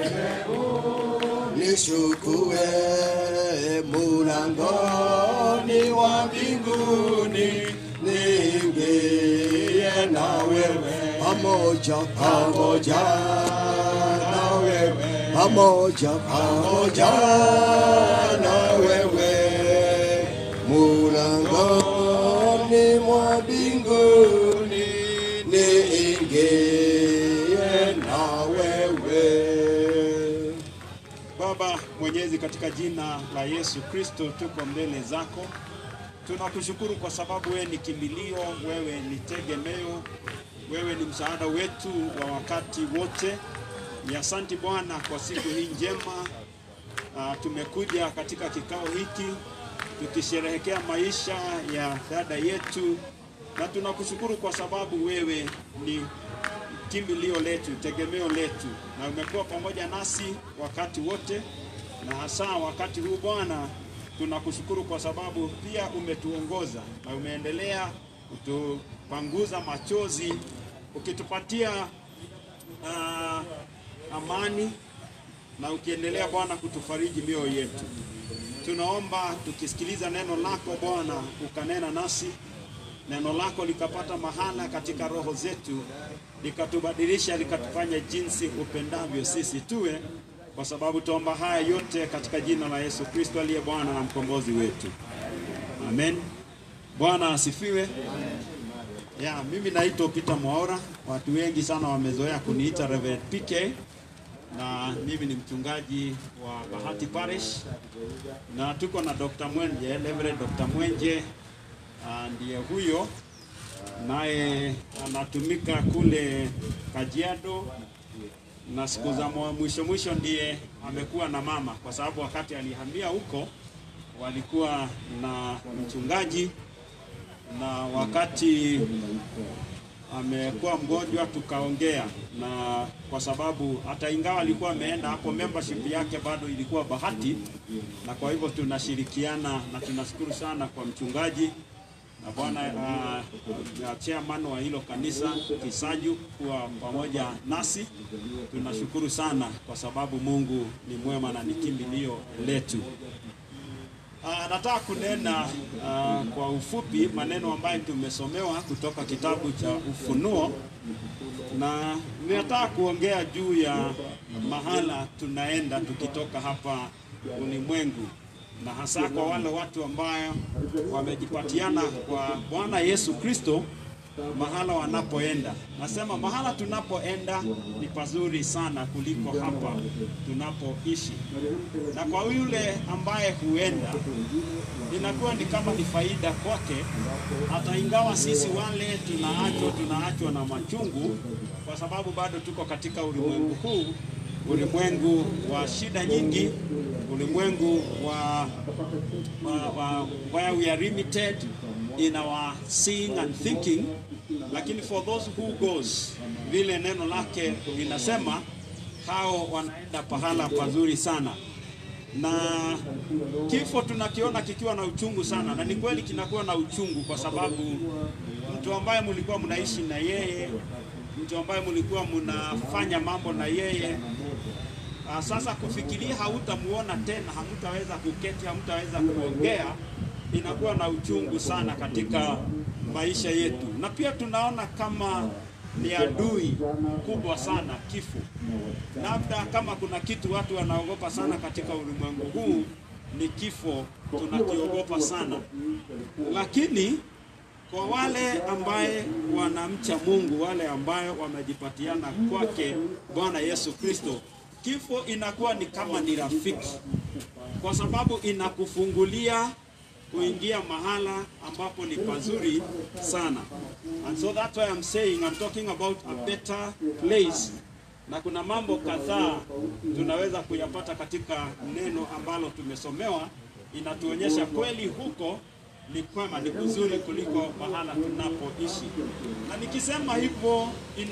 nishukue mulangoni wa mbinguni niingie na wewe pamoja pamoja na wewe pamoja pamoja na wewe mulangoni mwa mbinguni niingie na wewe Baba Mwenyezi, katika jina la Yesu Kristo tuko mbele zako. Tunakushukuru kwa sababu wewe ni kimbilio, wewe ni tegemeo, wewe ni msaada wetu wa wakati wote. Ni asanti Bwana kwa siku hii njema. Uh, tumekuja katika kikao hiki tukisherehekea maisha ya dada yetu, na tunakushukuru kwa sababu wewe ni kimbilio letu, tegemeo letu, na umekuwa pamoja nasi wakati wote, na hasa wakati huu Bwana, tunakushukuru kwa sababu pia umetuongoza na umeendelea kutupanguza machozi, ukitupatia uh, amani na ukiendelea Bwana kutufariji mioyo yetu. Tunaomba tukisikiliza neno lako Bwana, ukanena nasi neno lako likapata mahala katika roho zetu, likatubadilisha, likatufanya jinsi upendavyo sisi tuwe, kwa sababu tuomba haya yote katika jina la Yesu Kristo aliye Bwana na mkombozi wetu, amen. Bwana asifiwe. Ya, mimi naitwa Peter Mwaora. Watu wengi sana wamezoea kuniita Reverend PK na mimi ni mchungaji wa Bahati Parish na tuko na Dr. Mwenje, Reverend Dr. Mwenje ah, ndiye huyo naye anatumika kule Kajiado na siku za mwa- mwisho mwisho ndiye amekuwa na mama, kwa sababu wakati alihamia huko walikuwa na mchungaji na wakati amekuwa mgonjwa tukaongea, na kwa sababu hata ingawa alikuwa ameenda hapo, membership yake bado ilikuwa bahati, na kwa hivyo tunashirikiana na tunashukuru sana kwa mchungaji na bwana uh, chairman wa hilo kanisa Kisaju kuwa pamoja nasi. Tunashukuru sana kwa sababu Mungu ni mwema na ni kimbilio letu. Uh, nataka kunena uh, kwa ufupi maneno ambayo tumesomewa kutoka kitabu cha Ufunuo, na ninataka kuongea juu ya mahala tunaenda tukitoka hapa ulimwengu, na hasa kwa wale watu ambao wamejipatiana kwa Bwana Yesu Kristo mahala wanapoenda. Nasema mahala tunapoenda ni pazuri sana kuliko hapa tunapoishi, na kwa yule ambaye huenda inakuwa ni kama ni faida kwake, hata ingawa sisi wale tunaachwa tunaachwa na machungu, kwa sababu bado tuko katika ulimwengu huu, ulimwengu wa shida nyingi, ulimwengu wa, wa, wa where we are limited in our seeing and thinking, lakini for those who goes, vile neno lake linasema, hao wanaenda pahala pazuri sana na kifo tunakiona kikiwa na uchungu sana, na ni kweli kinakuwa na uchungu kwa sababu mtu ambaye mlikuwa mnaishi na yeye, mtu ambaye mlikuwa mnafanya mambo na yeye, ah, sasa kufikiria hautamuona tena, hamtaweza kuketi, hamtaweza kuongea, inakuwa na uchungu sana katika maisha yetu, na pia tunaona kama ni adui kubwa sana kifo. Labda kama kuna kitu watu wanaogopa sana katika ulimwengu huu ni kifo, tunakiogopa sana, lakini kwa wale ambaye wanamcha Mungu, wale ambayo wamejipatiana kwake Bwana Yesu Kristo, kifo inakuwa ni kama ni rafiki, kwa sababu inakufungulia kuingia mahala ambapo ni pazuri sana. And so that's why I'm saying I'm talking about a better place. Na kuna mambo kadhaa tunaweza kuyapata katika neno ambalo tumesomewa, inatuonyesha kweli huko ni kwema, ni kuzuri kuliko mahala tunapoishi. Na nikisema hivyo,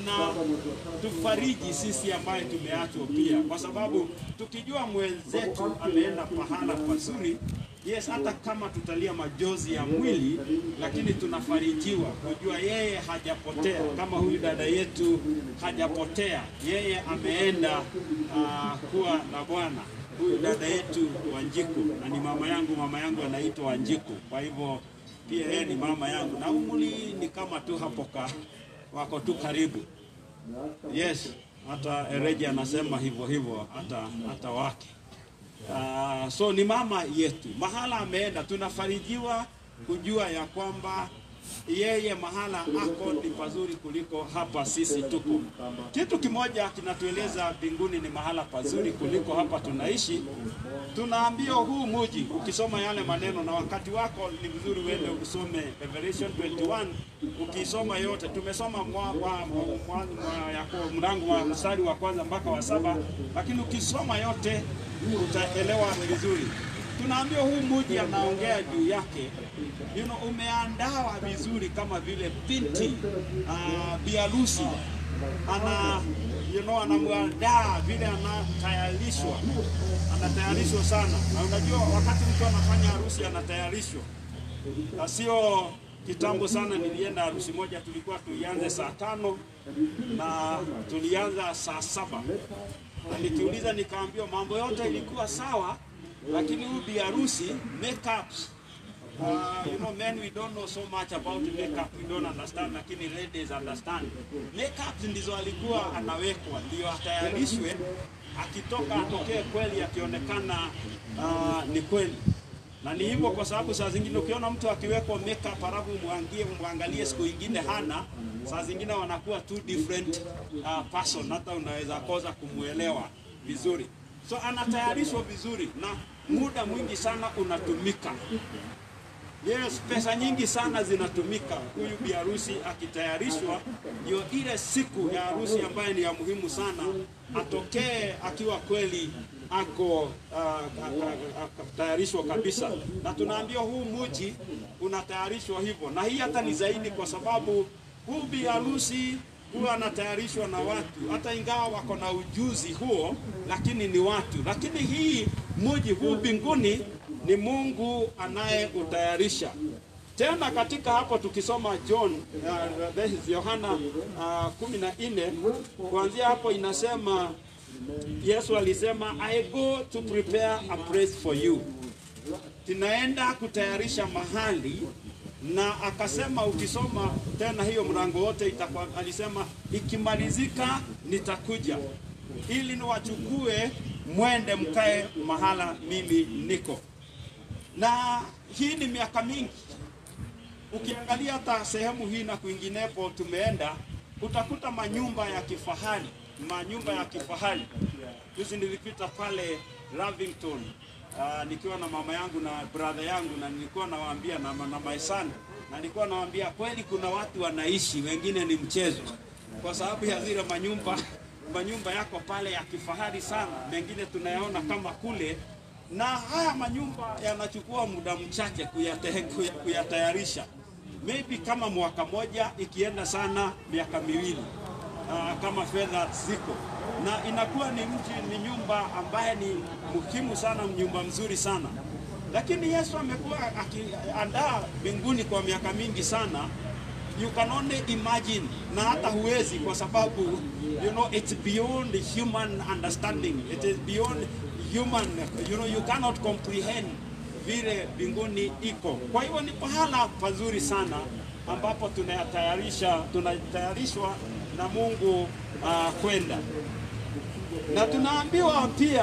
inatufariji sisi ambaye tumeachwa pia, kwa sababu tukijua mwenzetu ameenda pahala pazuri Yes, hata kama tutalia majozi ya mwili, lakini tunafarijiwa kujua yeye hajapotea, kama huyu dada yetu hajapotea, yeye ameenda uh, kuwa na Bwana. Huyu dada yetu Wanjiku, na ni mama yangu, mama yangu anaitwa Wanjiku, kwa hivyo pia yeye ni mama yangu, na umri ni kama tu hapo ka, wako tu karibu. Yes, hata Ereji anasema hivyo hivyo, hata hata wake Uh, so ni mama yetu, mahala ameenda, tunafarijiwa kujua ya kwamba yeye mahala ako ni pazuri kuliko hapa sisi tuko. Kitu kimoja kinatueleza mbinguni ni mahala pazuri kuliko hapa tunaishi. Tunaambiwa huu muji, ukisoma yale maneno na wakati wako ni vizuri uende usome Revelation 21 ukisoma yote. Tumesoma mwa, mwa, mwa, mwa, yako mlango wa mstari wa kwanza mpaka wa saba, lakini ukisoma yote utaelewa vizuri. Tunaambiwa huu muji anaongea juu yake, you know, umeandawa vizuri kama vile binti uh, biarusi ana you know, anamwandaa vile anatayarishwa, anatayarishwa sana. Na unajua wakati mtu anafanya harusi anatayarishwa, na sio kitambo sana. Nilienda harusi moja, tulikuwa tuianze saa tano na tulianza saa saba na nikiuliza nikaambiwa mambo yote ilikuwa sawa, lakini huyu bi harusi makeups Uh, you know men we don't know so much about makeup we don't understand, lakini ladies understand. Makeup ndizo alikuwa anawekwa ndio atayarishwe, akitoka atokee kweli, akionekana uh, ni kweli na ni hivyo kwa sababu saa zingine ukiona mtu akiwekwa makeup halafu mwangie mwangalie siku ingine hana, saa zingine wanakuwa two different uh, person, hata unaweza kosa kumuelewa vizuri. So anatayarishwa vizuri na muda mwingi sana unatumika. Yes, pesa nyingi sana zinatumika huyu bi harusi akitayarishwa, ndio ile siku ya harusi ambayo ni ya muhimu sana, atokee akiwa kweli ako uh, tayarishwa kabisa, na tunaambiwa huu muji unatayarishwa hivyo, na hii hata ni zaidi, kwa sababu huu bi harusi huwa anatayarishwa na watu, hata ingawa wako na ujuzi huo, lakini ni watu. Lakini hii muji huu mbinguni ni Mungu anayeutayarisha. Tena katika hapo tukisoma John uh, that is Yohana uh, kumi na nne kuanzia hapo inasema Yesu alisema I go to prepare a place for you, tunaenda kutayarisha mahali na akasema, ukisoma tena hiyo mlango wote itakuwa, alisema ikimalizika nitakuja ili niwachukue mwende mkae mahala mimi niko. Na hii ni miaka mingi, ukiangalia hata sehemu hii na kwinginepo tumeenda, utakuta manyumba ya kifahari, manyumba ya kifahari. Juzi nilipita pale Lavington uh, nikiwa na mama yangu na brother yangu, na nilikuwa nawaambia na, na my son, na nilikuwa nawaambia kweli, kuna watu wanaishi, wengine ni mchezo, kwa sababu ya zile manyumba manyumba yako pale ya kifahari sana, mengine tunayaona kama kule, na haya manyumba yanachukua muda mchache kuyate- kuya- kuyatayarisha, maybe kama mwaka moja, ikienda sana miaka miwili uh, kama fedha ziko na inakuwa ni mji ni nyumba ambaye ni muhimu sana, nyumba mzuri sana. Lakini Yesu amekuwa akiandaa mbinguni kwa miaka mingi sana, you can only imagine, na hata huwezi, kwa sababu you know it's beyond human understanding, it is beyond human, you know you cannot comprehend vile mbinguni iko. Kwa hivyo ni pahala pazuri sana ambapo tunayatayarisha tunatayarishwa na Mungu uh, kwenda na tunaambiwa pia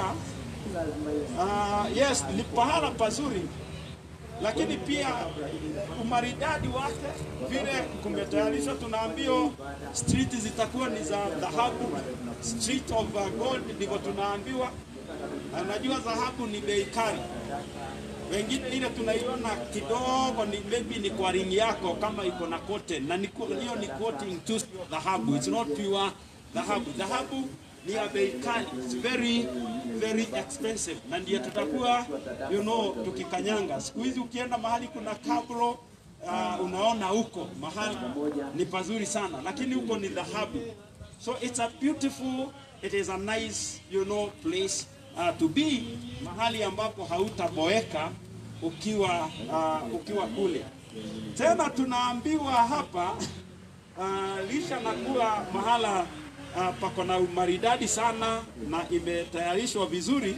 uh, yes ni pahala pazuri, lakini pia umaridadi wake vile kumetayarishwa. Tunaambiwa street zitakuwa ni za dhahabu, street of uh, gold, ndivyo tunaambiwa. Anajua dhahabu ni bei kali, wengine ile tunaiona kidogo ni maybe ni kwa ring yako kama iko na cotton, na ni- hiyo ni coating tu sio dhahabu, it's not pure dhahabu. Dhahabu ni ya bei kali, it's very very expensive, na ndiyo tutakuwa you know tukikanyanga. Siku hizi ukienda mahali kuna kabro uh, unaona huko mahali ni pazuri sana, lakini huko ni dhahabu. So it's a beautiful, it is a nice you know place uh, to be, mahali ambapo hautaboeka ukiwa uh, ukiwa kule. Tena tunaambiwa hapa uh, lisha na kuwa mahala uh, pako na umaridadi sana na imetayarishwa vizuri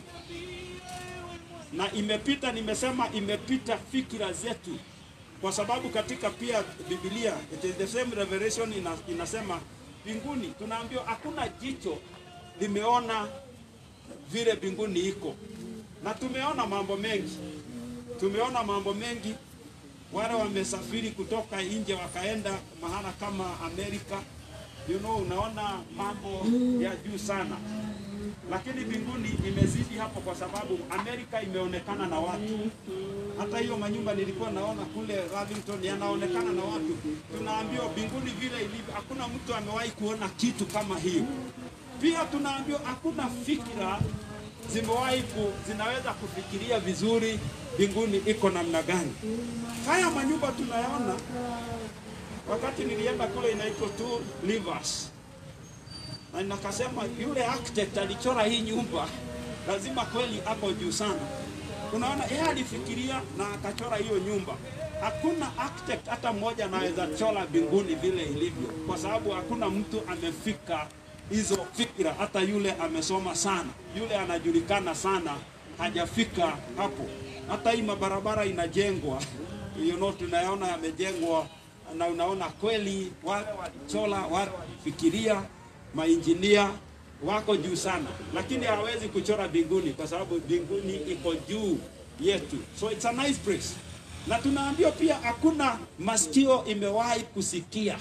na imepita, nimesema imepita fikira zetu, kwa sababu katika pia Biblia it is the same revelation ina, inasema mbinguni, tunaambiwa hakuna jicho limeona vile mbinguni iko, na tumeona mambo mengi, tumeona mambo mengi. Wale wamesafiri kutoka nje wakaenda mahala kama Amerika, you know, unaona mambo ya juu sana, lakini mbinguni imezidi hapo, kwa sababu Amerika imeonekana na watu. Hata hiyo manyumba nilikuwa naona kule Lavington yanaonekana na watu. Tunaambiwa mbinguni vile ilivyo, hakuna mtu amewahi kuona kitu kama hiyo. Pia tunaambiwa hakuna fikira zimewahi ku, zinaweza kufikiria vizuri mbinguni iko namna gani. Haya manyumba tunayaona, wakati nilienda kule inaitwa Two Rivers, na nakasema yule architect alichora hii nyumba lazima kweli ako juu sana. Unaona, yeye alifikiria na akachora hiyo nyumba. Hakuna architect hata mmoja anaweza chora mbinguni vile ilivyo, kwa sababu hakuna mtu amefika hizo fikira. Hata yule amesoma sana, yule anajulikana sana, hajafika hapo. Hata hii mabarabara inajengwa, you know, tunayaona yamejengwa, na unaona kweli wale walichora, wale walifikiria, mainjinia wako juu sana, lakini hawezi kuchora mbinguni kwa sababu mbinguni iko juu yetu, so it's a nice place. Na tunaambiwa pia hakuna masikio imewahi kusikia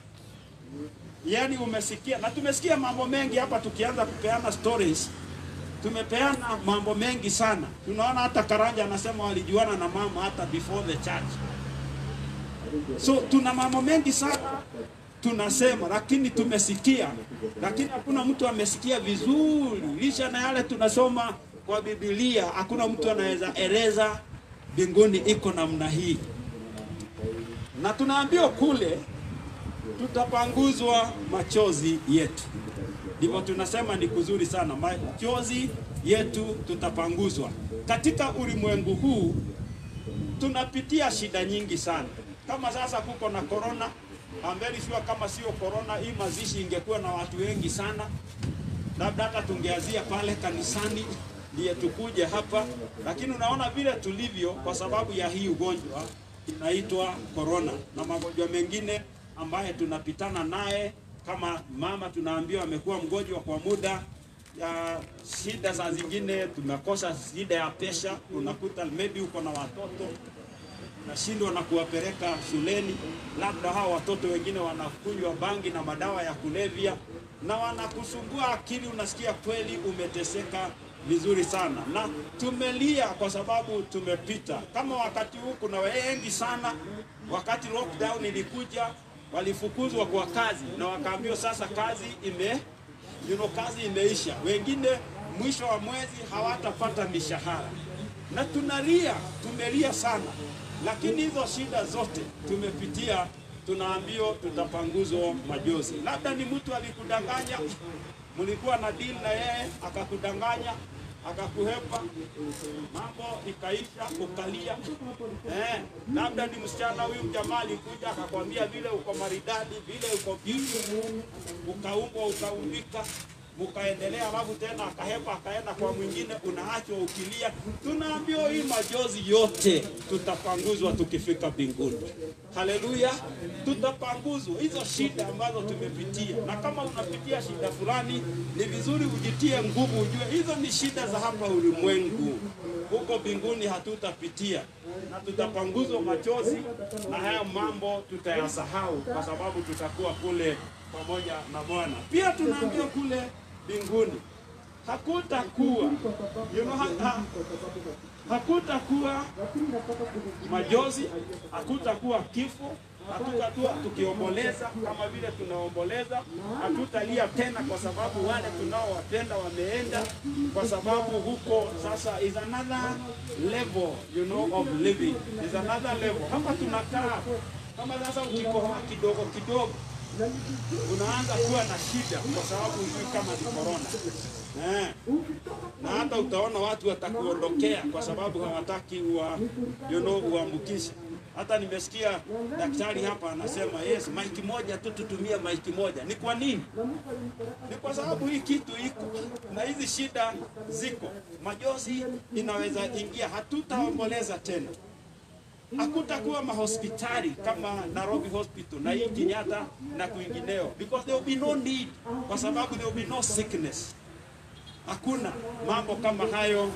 yaani umesikia na tumesikia mambo mengi hapa tukianza kupeana stories tumepeana mambo mengi sana. Tunaona hata Karanja anasema walijuana na mama hata before the church. So tuna mambo mengi sana tunasema, lakini tumesikia, lakini hakuna mtu amesikia vizuri. Licha na yale tunasoma kwa Biblia, hakuna mtu anaweza eleza mbinguni iko namna hii, na tunaambiwa kule tutapanguzwa machozi yetu. Ndivyo tunasema ni kuzuri sana, machozi yetu tutapanguzwa. Katika ulimwengu huu tunapitia shida nyingi sana. Kama sasa kuko na corona, I'm very sure kama sio corona, hii mazishi ingekuwa na watu wengi sana, labda hata tungeazia pale kanisani ndiye tukuje hapa, lakini unaona vile tulivyo kwa sababu ya hii ugonjwa inaitwa corona na magonjwa mengine ambaye tunapitana naye kama mama tunaambiwa amekuwa mgonjwa kwa muda ya shida saa zingine tumekosa shida ya pesha, unakuta maybe uko na watoto nashindwa na kuwapeleka shuleni, labda hao watoto wengine wanakunywa bangi na madawa ya kulevya na wanakusumbua akili, unasikia kweli umeteseka vizuri sana, na tumelia kwa sababu tumepita. Kama wakati huu kuna wengi sana, wakati lockdown ilikuja walifukuzwa kwa kazi na wakaambiwa sasa kazi ime you know, kazi imeisha. Wengine mwisho wa mwezi hawatapata mishahara, na tunalia, tumelia sana, lakini hizo shida zote tumepitia, tunaambiwa tutapanguzwa majozi. Labda ni mtu alikudanganya, mlikuwa na deal na yeye akakudanganya akakuhepa, mambo ikaisha, ukalia. Eh, labda ni msichana huyu jamaa alikuja akakwambia vile uko maridadi, vile uko beautiful, ukaumbwa ukaumbika mkaendelea, alafu tena akahepa akaenda kwa mwingine, unaachwa ukilia. Tunaambiwa hii majozi yote tutapanguzwa tukifika mbinguni. Haleluya, tutapanguzwa hizo shida ambazo tumepitia, na kama unapitia shida fulani, ni vizuri ujitie nguvu, ujue hizo ni shida za hapa ulimwengu. Huko mbinguni hatutapitia, na tutapanguzwa machozi, na haya mambo tutayasahau, kwa sababu tutakuwa kule pamoja na Bwana. Pia tunaambiwa kule mbinguni hakutakuwa you know, ha, ha, hakutakuwa majozi, hakutakuwa kifo, hatutakuwa tukiomboleza kama vile tunaomboleza, hatutalia tena kwa sababu wale tunaowapenda wameenda, kwa sababu huko sasa is another level you know of living, is another level. Hapa tunakaa kama sasa ukikohoa kidogo kidogo unaanza kuwa na shida kwa sababu hujui kama ni corona eh. Na hata utaona watu watakuondokea kwa sababu hawataki ua, you know, uambukishe. Hata nimesikia daktari hapa anasema yes, maiki moja tu tutumie maiki moja. Ni kwa nini? Ni kwa sababu hii kitu iko na hizi shida ziko, majozi inaweza ingia, hatutaomboleza tena hakutakuwa mahospitali kama Nairobi Hospital na hii Kenyatta na kwingineo, because there will be no need, kwa sababu there will be no sickness. Hakuna mambo kama hayo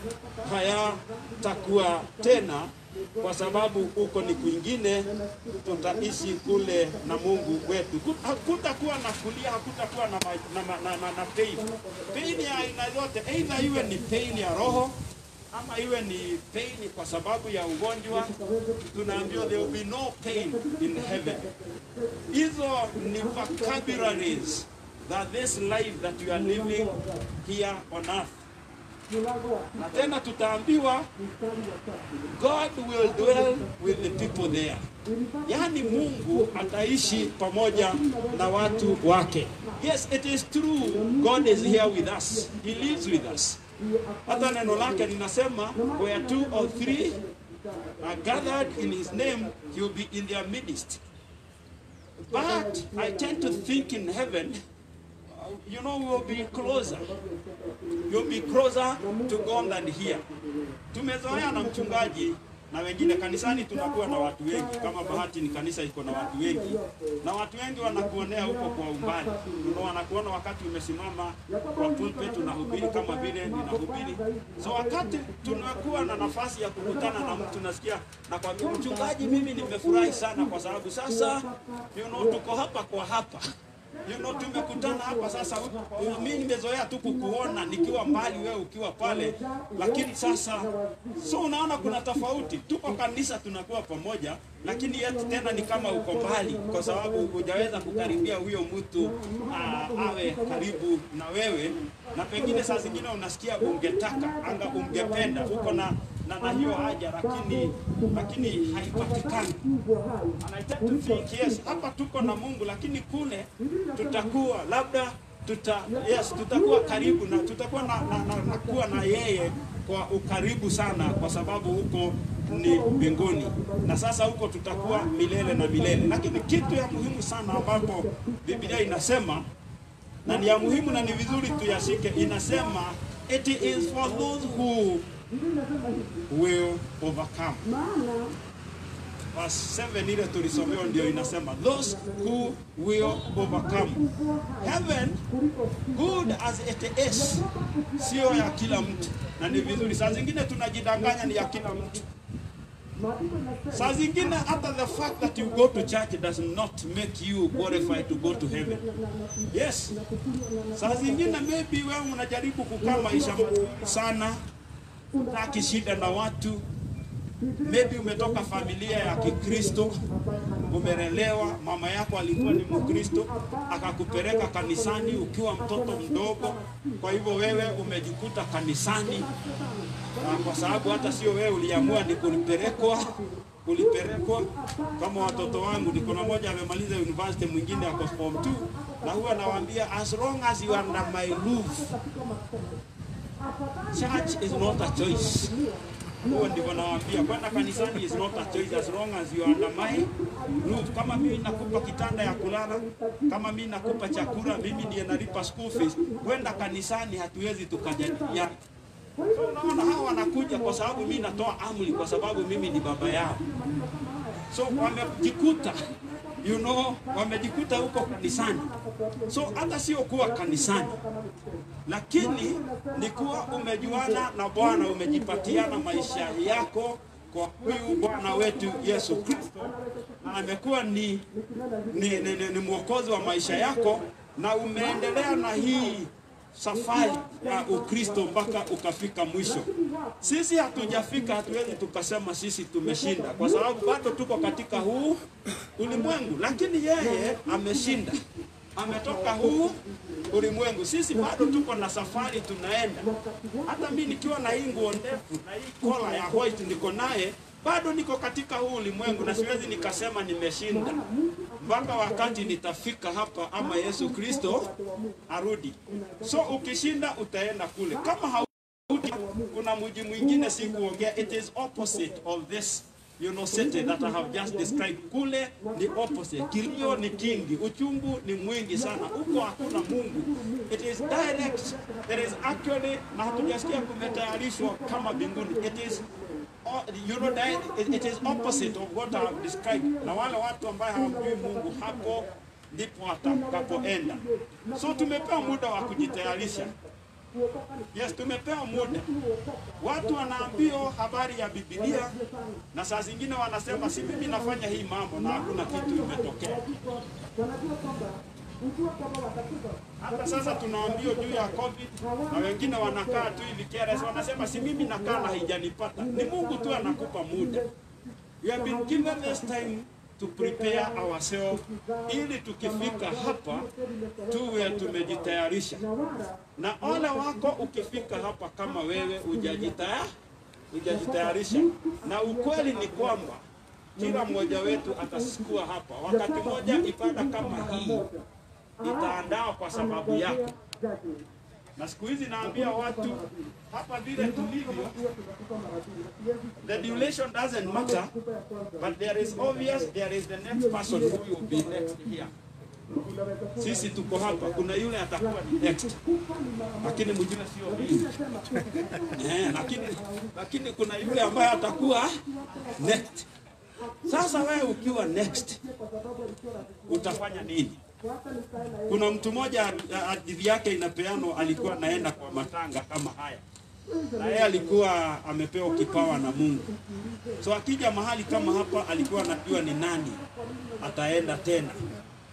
hayatakuwa tena, kwa sababu huko ni kwingine, tutaishi kule na Mungu wetu. Hakutakuwa na kulia, hakutakuwa na, ma, na, ma- na, na, na pain. Pain ya aina yote, either iwe ni pain ya roho ama iwe ni pain kwa sababu ya ugonjwa, tunaambiwa there will be no pain in heaven. Hizo ni vocabularies that this life that you are living here on earth. Na tena tutaambiwa God will dwell with the people there. Yaani Mungu ataishi pamoja na watu wake. Yes, it is true. God is here with us. He lives with us. Hata neno lake linasema where two or three are gathered in his name, he will be in their midst. But I tend to think in heaven, you know, we will be closer. You'll be closer to God than here. Tumezoea na mchungaji na wengine kanisani, tunakuwa na watu wengi. Kama bahati ni kanisa iko na watu wengi, na watu wengi wanakuonea huko kwa umbali. Ndio wanakuona wakati umesimama kwa pulpit unahubiri kama vile ninahubiri. So wakati tunakuwa na nafasi ya kukutana na mtu, nasikia na kwa mchungaji, mimi nimefurahi sana kwa sababu sasa you know, tuko hapa kwa hapa you know, tumekutana hapa sasa. Mimi nimezoea tu kukuona nikiwa mbali, wewe ukiwa pale, lakini sasa, so unaona kuna tofauti. Tuko kanisa tunakuwa pamoja, lakini yet tena ni kama uko mbali, kwa sababu hujaweza kukaribia huyo mtu uh, awe karibu na wewe, na pengine saa zingine unasikia ungetaka anga ungependa uko na na, na hiyo haja lakini lakini haipatikani. And I tend to think yes, hapa tuko na Mungu, lakini kule tutakuwa labda tuta yes, tutakuwa karibu na tutakuwa na, na, na, na kuwa na yeye kwa ukaribu sana, kwa sababu huko ni mbinguni, na sasa huko tutakuwa milele na milele. Lakini kitu ya muhimu sana ambapo Biblia inasema na ni ya muhimu na ni vizuri tuyashike, inasema it is for those who will overcome. Verse 7 ile tulisomewa ndio inasema those who will overcome. Heaven good as it is, sio ya kila mtu, na ni vizuri. Saa zingine tunajidanganya ni ya kila mtu. Saa zingine hata the fact that you go to church does not make you qualified to go to heaven. Yes. Saa zingine maybe wewe unajaribu kukaa maisha mazuri sana, hutaki shida na watu, maybe umetoka familia ya Kikristo, umelelewa, mama yako alikuwa ni Mkristo, akakupeleka kanisani ukiwa mtoto mdogo. Kwa hivyo wewe umejikuta kanisani, na kwa sababu hata sio wewe uliamua, ni kulipelekwa kulipelekwa. Kama watoto wangu, niko na moja amemaliza university, mwingine ako form 2 na huwa nawaambia as long as you are under my roof church is not a choice. Huo ndivyo nawaambia, kwenda kanisani is not a choice as long as you are under my roof. Kama mimi nakupa kitanda ya kulala, kama mimi nakupa chakula, mimi ndiye nalipa school fees, kwenda kanisani hatuwezi tukajadiliana. So unaona hawa wanakuja kwa sababu mimi natoa amri, kwa sababu mimi ni baba yao. So wamejikuta you know, wamejikuta huko kanisani. So hata sio kuwa kanisani, lakini ni kuwa umejuana na Bwana, umejipatiana maisha yako kwa huyu Bwana wetu Yesu Kristo, na amekuwa ni, ni, ni, ni, ni mwokozi wa maisha yako, na umeendelea na hii safari ya Ukristo mpaka ukafika mwisho. Sisi hatujafika, hatuwezi tukasema sisi tumeshinda, kwa sababu bado tuko katika huu ulimwengu, lakini yeye ameshinda, ametoka huu ulimwengu. Sisi bado tuko na safari tunaenda. Hata mimi nikiwa na hii nguo ndefu na hii kola ya white niko naye, bado niko katika huu ulimwengu, na siwezi nikasema nimeshinda mpaka wakati nitafika hapa ama Yesu Kristo arudi. So ukishinda utaenda kule, kama haudi, kuna mji mwingine si kuongea, it is opposite of this you know city that I have just described. Kule ni opposite, kilio ni kingi, uchungu ni mwingi sana, huko hakuna Mungu. It is direct, there is actually, na hatujasikia kumetayarishwa kama mbinguni. It is you know, it, it is opposite of what I have described. Na wale watu ambaye hawamjui Mungu hapo ndipo watakapoenda. So tumepewa muda wa kujitayarisha. Yes, tumepewa muda. Watu wanaambiwa habari ya Biblia na saa zingine wanasema si mimi nafanya hii mambo na hakuna kitu imetokea. Hata sasa tunaambiwa juu ya COVID na wengine wanakaa tu hivi careless, wanasema si mimi nakaa na haijanipata. Ni Mungu tu anakupa muda. We have been given this time to prepare ourselves ili tukifika hapa tuwe tumejitayarisha. Na ole wako ukifika hapa kama wewe hujajitaya hujajitayarisha, na ukweli ni kwamba kila mmoja wetu atasikua hapa wakati mmoja. Ibada kama hii itaandaa kwa sababu yako. Na siku hizi naambia watu hapa vile tulivyo, the duration doesn't matter, but there is obvious, there is the next person who will be next here. Sisi tuko hapa, kuna yule atakuwa ni next, lakini mwingine sio mimi eh, lakini lakini kuna yule ambaye atakuwa next. Sasa wewe ukiwa next utafanya nini? Kuna mtu mmoja ajili yake inapeanwa, alikuwa naenda kwa matanga kama haya, na yeye alikuwa amepewa kipawa na Mungu. So akija mahali kama hapa, alikuwa anajua ni nani ataenda tena, na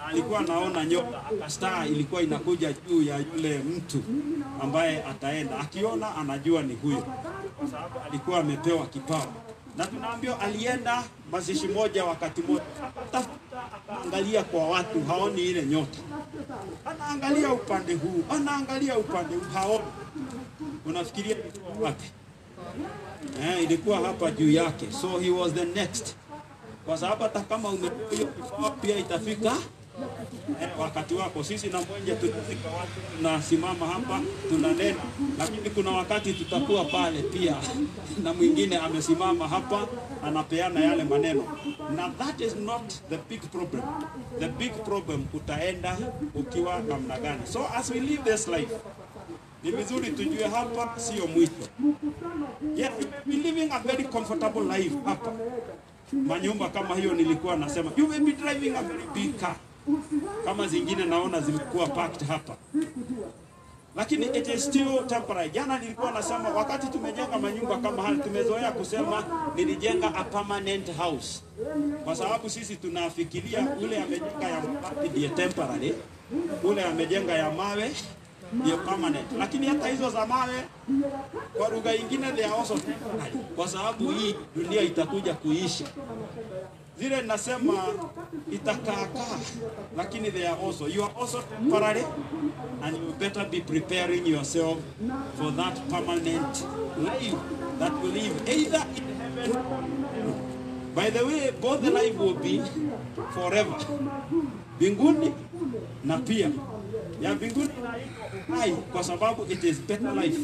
na alikuwa anaona nyota, aka star ilikuwa inakuja juu ya yule mtu ambaye ataenda, akiona anajua ni huyo, kwa sababu alikuwa amepewa kipawa. Na tunaambiwa alienda mazishi moja wakati moja, akatafuta akaangalia kwa watu, haoni ile nyota, anaangalia upande huu, anaangalia upande huu, haoni. Unafikiria ilikuwa wapi? Eh, ilikuwa hapa juu yake, so he was the next kwa sababu hata kama umepewa hiyo kifaa pia itafika eh, wakati wako. Sisi na mwenje tutafika watu, tunasimama hapa tunanena, lakini kuna wakati tutakuwa pale pia na mwingine amesimama hapa anapeana yale maneno, na that is not the big problem. The big problem utaenda ukiwa namna gani? So as we live this life, ni vizuri tujue hapa sio mwisho. Yes, we may be living a very comfortable life hapa manyumba kama hiyo nilikuwa nasema you may be driving a very big car kama zingine naona zimekuwa parked hapa lakini it is still temporary jana nilikuwa nasema wakati tumejenga manyumba kama haya tumezoea kusema nilijenga a permanent house kwa sababu sisi tunafikiria ule amejenga ya mabati ndiye temporary ule amejenga ya mawe ndiyo permanent lakini hata hizo za mawe kwa lugha ingine they are also temporary kwa sababu hii dunia itakuja kuisha zile nasema itakaakaa lakini they are also you are also temporary and you better be preparing yourself for that permanent life that will live either in heaven or in hell. by the way both the life will be forever mbinguni na pia ya mbinguni inaitwa hai kwa sababu it is better life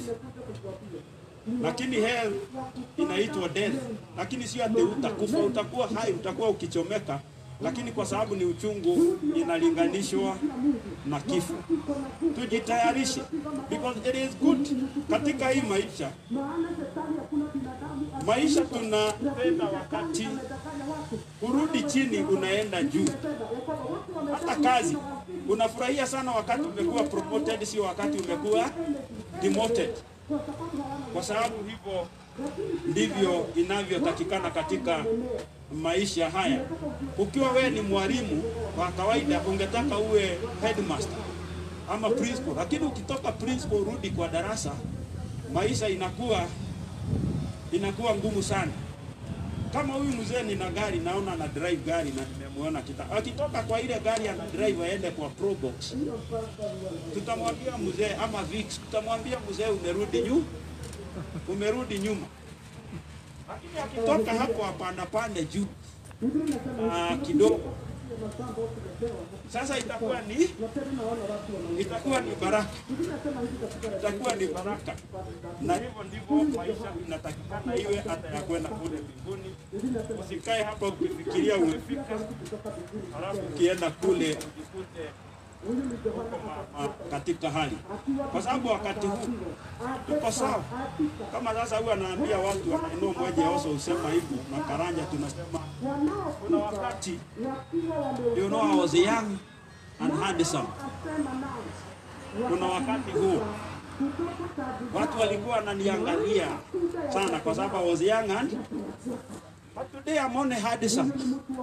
lakini hell inaitwa death lakini sio ati utakufa utakuwa hai utakuwa ukichomeka lakini kwa sababu ni uchungu inalinganishwa na kifo tujitayarishe because it is good katika hii maisha maisha tunapenda wakati kurudi chini unaenda juu hata kazi unafurahia sana wakati umekuwa promoted sio wakati umekuwa demoted kwa sababu hivyo ndivyo inavyotakikana katika maisha haya. Ukiwa wewe ni mwalimu wa kawaida, ungetaka uwe headmaster ama principal, lakini ukitoka principal rudi kwa darasa, maisha inakuwa inakuwa ngumu sana. Kama huyu mzee nina gari, naona ana drive gari na nimemuona kita, akitoka kwa ile gari ana drive aende kwa pro box, tutamwambia mzee ama Vix, tutamwambia mzee, umerudi nyuma, umerudi nyuma. Lakini akitoka hapo apanda pande juu ah, kidogo, sasa itakuwa ni itakuwa ni baraka, itakuwa ni baraka, na hivyo ndivyo maisha inatakikana iwe, hata ya kwenda kule mbinguni. Usikae hapa ukifikiria umefika, halafu ukienda kule ujikute huko ma- ma- katika hali, kwa sababu wakati huu tuko sawa. Kama sasa huyu anaambia watu wanainua mmoja oso usema hivyo, na Karanja tunasema kuna wakati you know I was young and handsome. Kuna wakati huo watu walikuwa wananiangalia sana kwa sababu I was young and but today I'm only handsome.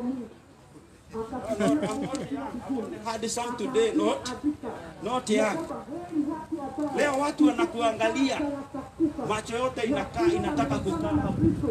had some today not not young. Leo watu wanakuangalia, macho yote inakaa inataka kukaa hapo.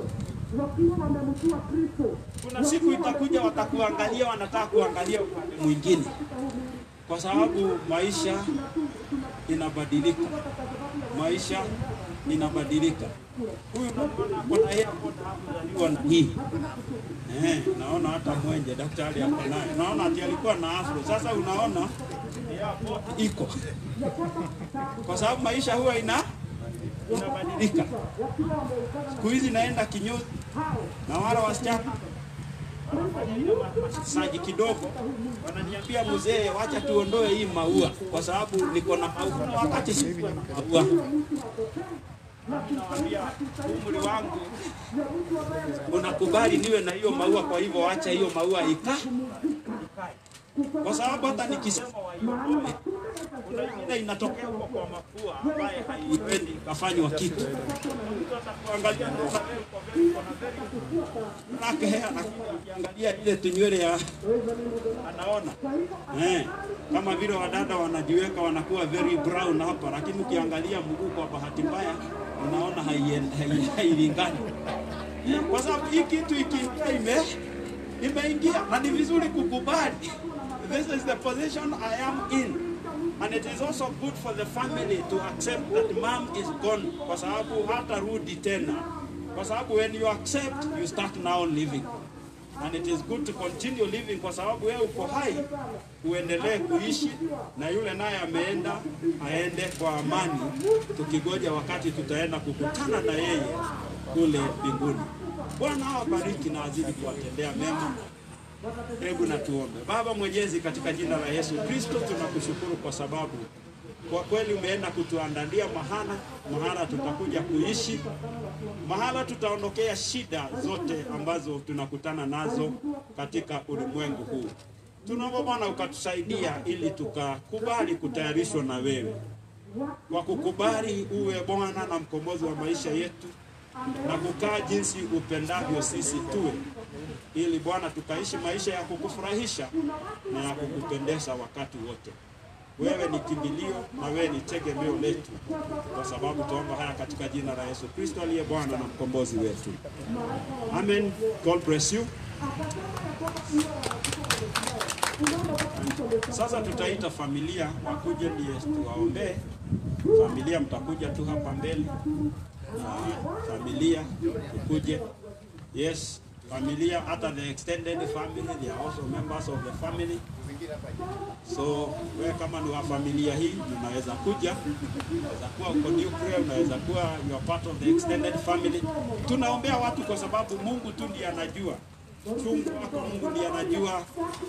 Kuna siku itakuja watakuangalia, wanataka kuangalia upande mwingine, kwa sababu maisha inabadilika, maisha inabadilika. Huyu unaona kuna yeye hapo na hii Eh, naona hata mwenje daktari hapo naye. Naona ati alikuwa na afro. Sasa unaona iko. Kwa sababu maisha huwa ina inabadilika. Siku hizi naenda kinyozi na wala wasichana wanafanya ile masaji kidogo, wananiambia mzee, wacha tuondoe hii maua kwa sababu niko na maua wakati sikuwa na maua. Nawaambia umri wangu unakubali niwe na hiyo maua, kwa hivyo acha hiyo maua ika kwa sababu hata nikisema waiondoe Kuna ingine inatokea kwa kwa mapua ambaye haiwezi kafanywa kitu. Mtu atakuangalia na ukawe uko very uko na very black hair, lakini ukiangalia ile tunywele ya anaona eh, kama vile wadada wanajiweka wanakuwa very brown hapa, lakini ukiangalia mguu kwa bahati mbaya unaona haien- hai- hailingani Eh, kwa sababu hii kitu ikiingia ime imeingia na ni vizuri kukubali. This is the position I am in. And it is also good for the family to accept that mom is gone kwa sababu hatarudi tena. Kwa sababu when you accept, you start now living. And it is good to continue living kwa sababu wewe uko hai, uendelee kuishi na yule naye ameenda aende kwa amani, tukigoja wakati tutaenda kukutana na yeye kule mbinguni. Bwana awabariki na azidi kuwatendea mema. Hebu na tuombe. Baba Mwenyezi, katika jina la Yesu Kristo, tunakushukuru kwa sababu kwa kweli umeenda kutuandalia mahala mahala tutakuja kuishi, mahala tutaondokea shida zote ambazo tunakutana nazo katika ulimwengu huu. Tunaomba Bwana ukatusaidia ili tukakubali kutayarishwa na wewe, kwa kukubali uwe Bwana na mkombozi wa maisha yetu na kukaa jinsi upendavyo sisi tuwe, ili Bwana tukaishi maisha ya kukufurahisha na ya kukupendeza wakati wote. Wewe ni kimbilio na wewe ni tegemeo letu, kwa sababu tuomba haya katika jina la Yesu Kristo aliye Bwana na mkombozi wetu. Amen. God bless you. Sasa tutaita familia wakuje ndiye tuwaombee. Familia mtakuja tu hapa mbele. Na familia tukuje. Yes, familia hata the extended family they are also members of the family. So wewe kama ni wa familia hii unaweza kuja, unaweza kuwa uko nuclear, unaweza kuwa you are part of the extended family. Tunaombea watu kwa sababu Mungu tu ndiye anajua chungu wako, Mungu ndiye anajua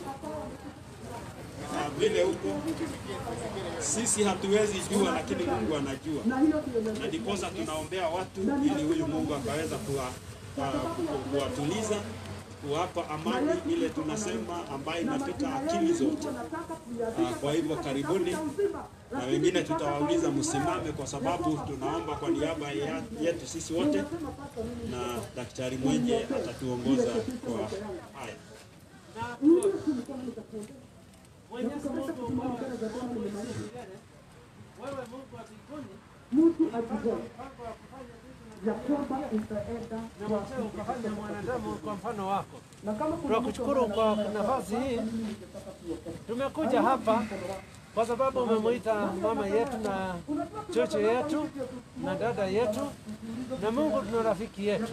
Ah, vile huko sisi hatuwezi jua, lakini Mungu anajua, na ndiposa tunaombea watu ili huyu Mungu akaweza kuwa, ah, ku- kuwatuliza kuwapa amani ile tunasema ambayo inapita akili zote. Ah, Kwa hivyo karibuni, na wengine tutawauliza msimame, kwa sababu tunaomba kwa niaba ya- yetu sisi wote, na daktari mwenye atatuongoza kwa haya. Mwenyezi Mungu ambao unaishi milele, wewe Mungu wa mbinguni, mtu ulipanga akijua mpango wa kufanya vitu ya kwamba utaenda na mwenyewe ukafanya mwanadamu kwa mfano wako. na kama kuna Tunakushukuru kwa nafasi hii. Tumekuja hapa kwa sababu umemuita mama yetu na chocho yetu na dada yetu, na Mungu tuna rafiki yetu.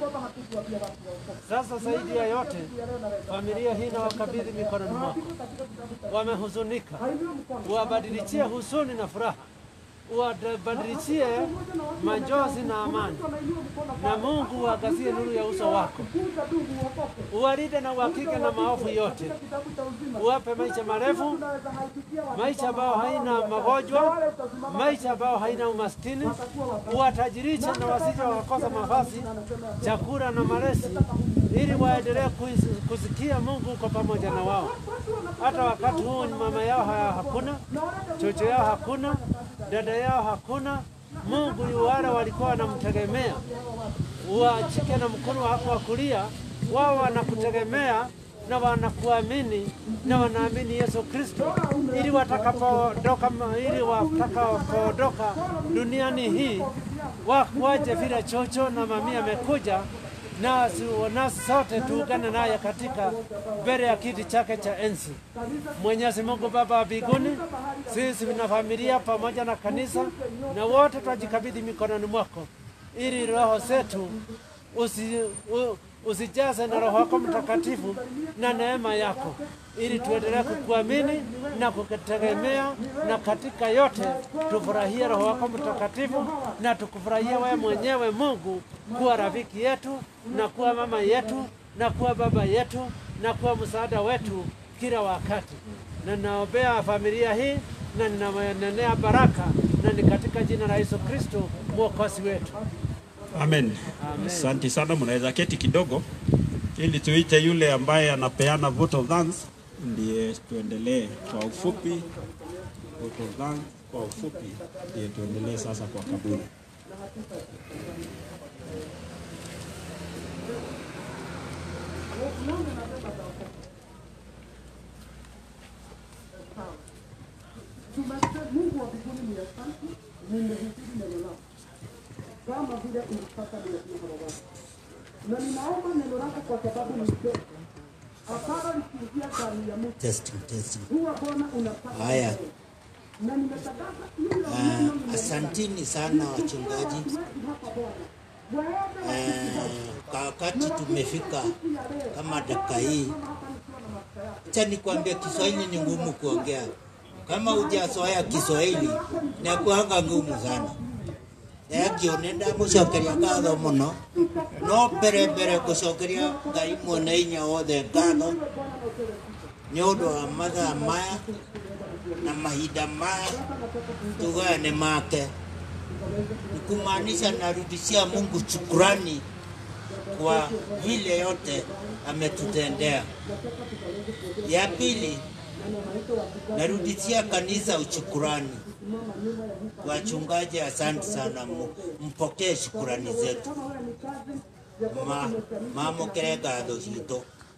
Sasa zaidi ya yote, familia hii na wakabidhi mikononi mwako. Wamehuzunika, uwabadilichie huzuni na furaha, uwabadilichie majonzi na amani, na Mungu uangazie nuru ya uso wako, uwalinde na uhakike na maovu yote, uwape maisha marefu, maisha ambayo haina magonjwa, maisha ambayo haina umaskini, uwatajirishe na wasije wakakosa mavazi, chakula na malezi, ili waendelee kuis- kusikia Mungu uko pamoja na wao. Hata wakati huu mama yao ha- hakuna, chocho yao hakuna, dada yao hakuna. Mungu ni wale walikuwa wanamtegemea, uwashike na mkono wako wa kulia, wao wanakutegemea na wanakuamini na wanaamini Yesu Kristo, ili watakapoondoka, ili watakapoondoka duniani hii wa- waje vile chocho na mamia amekuja nasi nasi sote tuungane naye katika mbele ya kiti chake cha enzi. Mwenyezi Mungu Baba wa mbinguni, sisi na familia pamoja na kanisa na wote twajikabidhi mikononi mwako, ili roho zetu usi, u, usijaze na Roho wako Mtakatifu na neema yako, ili tuendelee kukuamini na kukutegemea, na katika yote tufurahie Roho wako Mtakatifu na tukufurahie wewe mwenyewe Mungu kuwa rafiki yetu na kuwa mama yetu na kuwa baba yetu na kuwa msaada wetu kila wakati. Na naombea familia hii na ninanenea baraka, na ni katika jina la Yesu Kristo mwokozi wetu. Amen. Amen. Asante sana, mnaweza keti kidogo ili tuite yule ambaye anapeana vote of thanks, ndiye tuendelee kwa ufupi photograph kwa ufupi, ndiye tuendelee sasa kwa kaburi. Mungu wa mbinguni ni asante, nimehubiri neno lako kama vile ulipata nimesema Baba, na ninaomba neno lako kwa sababu ni kweli. Hapana likiingia ndani ya mtu Testing, testing. huwa Bwana unapata Haya. neno. na nimetangaza hilo Ah, neno limeenda. asanteni sana wachungaji. hapa Bwana waende Eh, kwa wakati tumefika kama dakika hii, acha nikwambie, Kiswahili ni ngumu kuongea. Kama hujazoea Kiswahili nakuanga ngumu sana egio nindamucokeria ngatho muno no mbere mbere gucokeria ngai mwene hinya wothe ngatho nĩ ũndũ wa mathaa maya na mahinda maya tugae nĩ make ni kumaanisha narudishia Mungu shukurani kwa vile yote ametutendea. Ya pili, narudishia kanisa ushukurani. Wachungaji, asante sana, mu- mpokee shukurani zetu, Ma- mamukire ngatho citũ.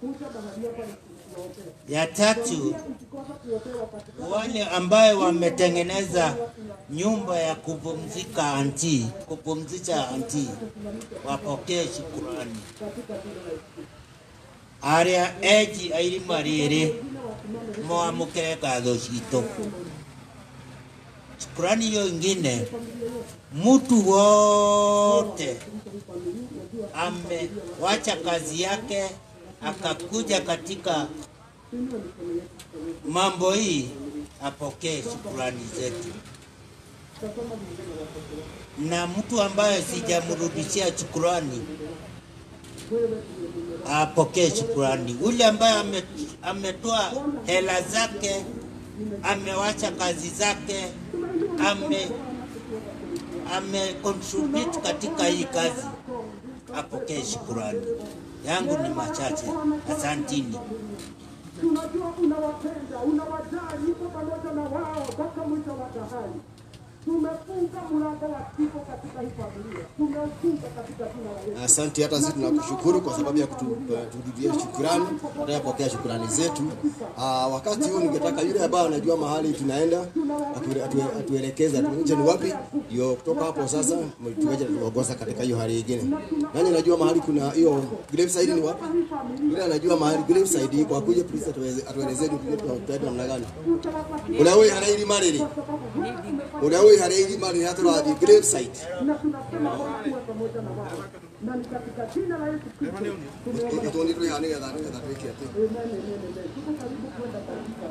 Ya tatu, wale ambaye wametengeneza nyumba ya kupumzika anti, kupumzisha anti, wapokee shukurani. Aria eji a irima rĩrĩ mwamũkĩre ngatho citũ. Shukurani hiyo ingine, mtu wote amewacha kazi yake akakuja katika mambo hii apokee shukurani zetu, na mtu ambaye sijamrudishia shukurani apokee shukurani. Ule ambaye ame- ametoa hela zake, amewacha kazi zake, ame ame contribute katika hii kazi, apokee shukurani. Yangu ni machache, asantini. tunajua unawapenda, unawajali, uko pamoja na wao mpaka mwisho wa dahari. Tumefunga mlango wa kifo katika hii familia, tumeufunga katika jina la Yesu. Asante, hata sisi tunakushukuru kwa sababu ya kuturudia shukurani, tunayopokea shukurani zetu. Ah, wakati huu ningetaka yule ambaye anajua mahali tunaenda atu- atu- atuelekeze atuonyeshe ni wapi, ndio kutoka hapo sasa tuweje tuongoza katika hiyo hali nyingine. Nani anajua mahali kuna hiyo graveside ni wapi? Yule anajua mahali graveside iko akuje please atuweze- atuelezee ni tuje tunaenda namna gani. Ule wewe hana irima rĩrĩ ũrĩa wĩ harĩa irima rĩrĩa tũrathiĩ graveside na tunasema Bwana uwe pamoja na wao, na ni katika jina la Yesu Kristo tumeomba. Tũtũ nĩ tũrĩha nĩgetha nĩgetha twĩke atĩ Amen, amen, amen. Tuko karibu kwenda katika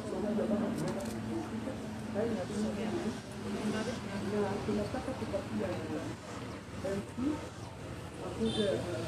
na tunataka kupatia MC akuje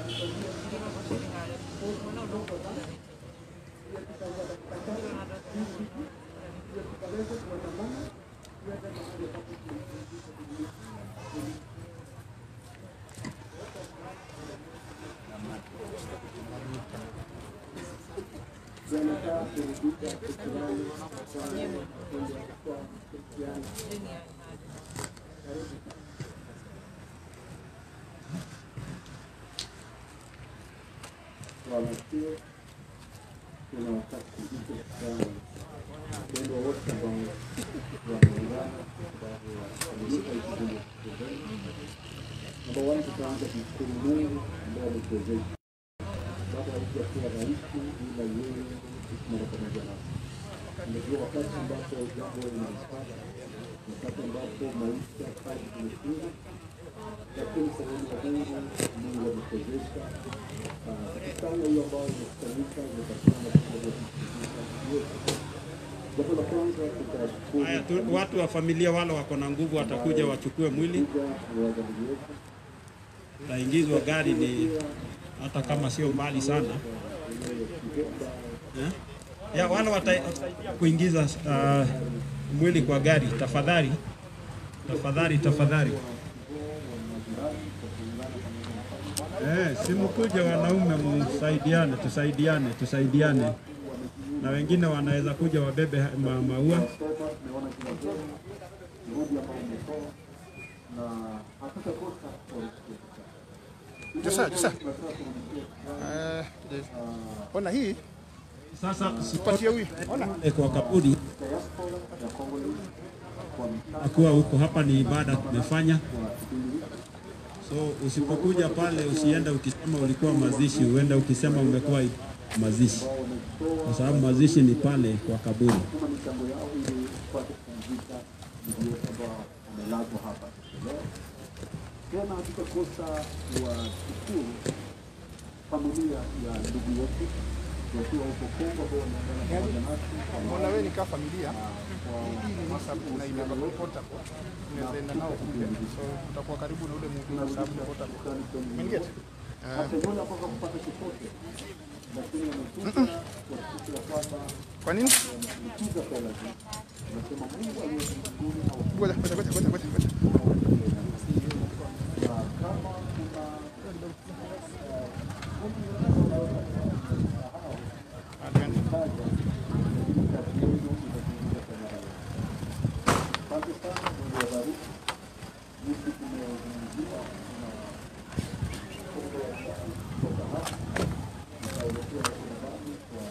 Wanachuo tunawataka kujike sana wapendwa wote ambao wameungana katika kikundi cha Namba one, tutaanza kumshukuru Mungu ambaye ametuwezesha. Baba haijakuwa rahisi ila yeye mara pamoja nasi. Unajua wakati ambapo jambo linalipata, wakati ambapo maisha kazi zimefunga, lakini sehemu ya Mungu, Mungu ametuwezesha Ah, kufanya hiyo ambayo imekusanyika imepatikana kwa sababu ya kusikiliza yote. Jambo la kwanza tutashukuru Haya, tu, watu wa familia wale wako na nguvu watakuja wachukue mwili, taingizwa gari, ni hata kama sio mbali sana eh? ya wale watasaidia kuingiza uh, mwili kwa gari, tafadhali tafadhali tafadhali. Eh, simkuja wanaume, msaidiane, tusaidiane, tusaidiane, na wengine wanaweza kuja wabebe ma maua juhudi ambayo umetoa na hatutakosa Josa, Josa. Eh, ona hii Sasa patie huyu. Ona. kwa kaburi akuwa huko hapa ni ibada tumefanya, so usipokuja pale usiende ukisema ulikuwa mazishi, uende ukisema umekuwa mazishi, kwa sababu mazishi ni pale kwa kaburi. kama michango yao ili tupate kupumzika ndugu yetu ambao wamelazwa hapa leo. Tena hatutakosa kuwashukuru familia ya ndugu yetu wakiwa huko Kongo ambao wameungana pamoja nasi. Mbona wewe nikaa familia hii ni WhatsApp na inaweza kuwa portable, unaweza enda nao kule, so utakuwa karibu na ule mtu kwa sababu ni portable. Umeniget? Hata yule ambao hakupata chochote lakini wamekuja kuhakikisha ya kwamba Kwa nini? wametuza fedha hizi. Nasema Mungu aliye mbinguni na Ngoja, ngoja, ngoja, ngoja, ngoja, ngoja. na kama kuna Asante sana, Mungu awabariki. Jinsi tumezungumzia na kutoka hapa tutaelekea nyumbani kwa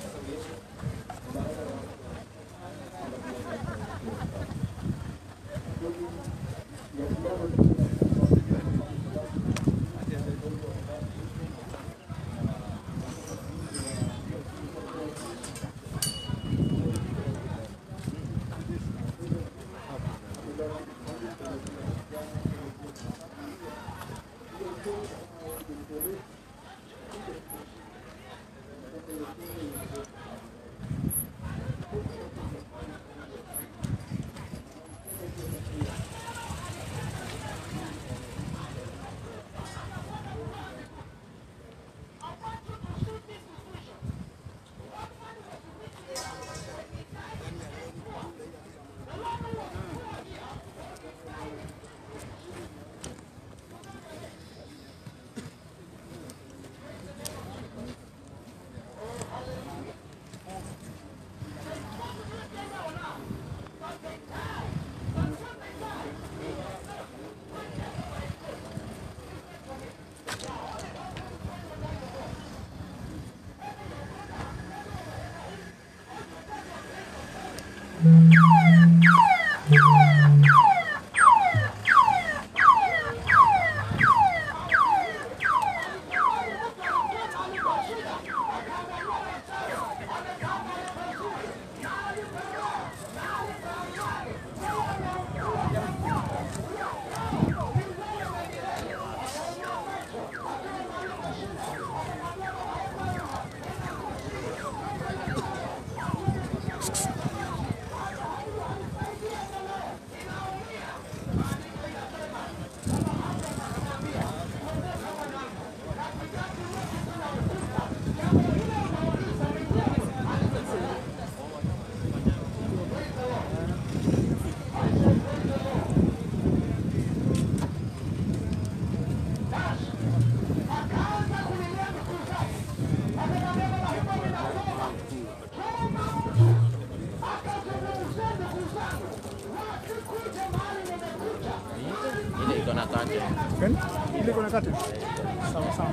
Ile iko na kate. Gani? Ile iko na kate? Sawa sawa.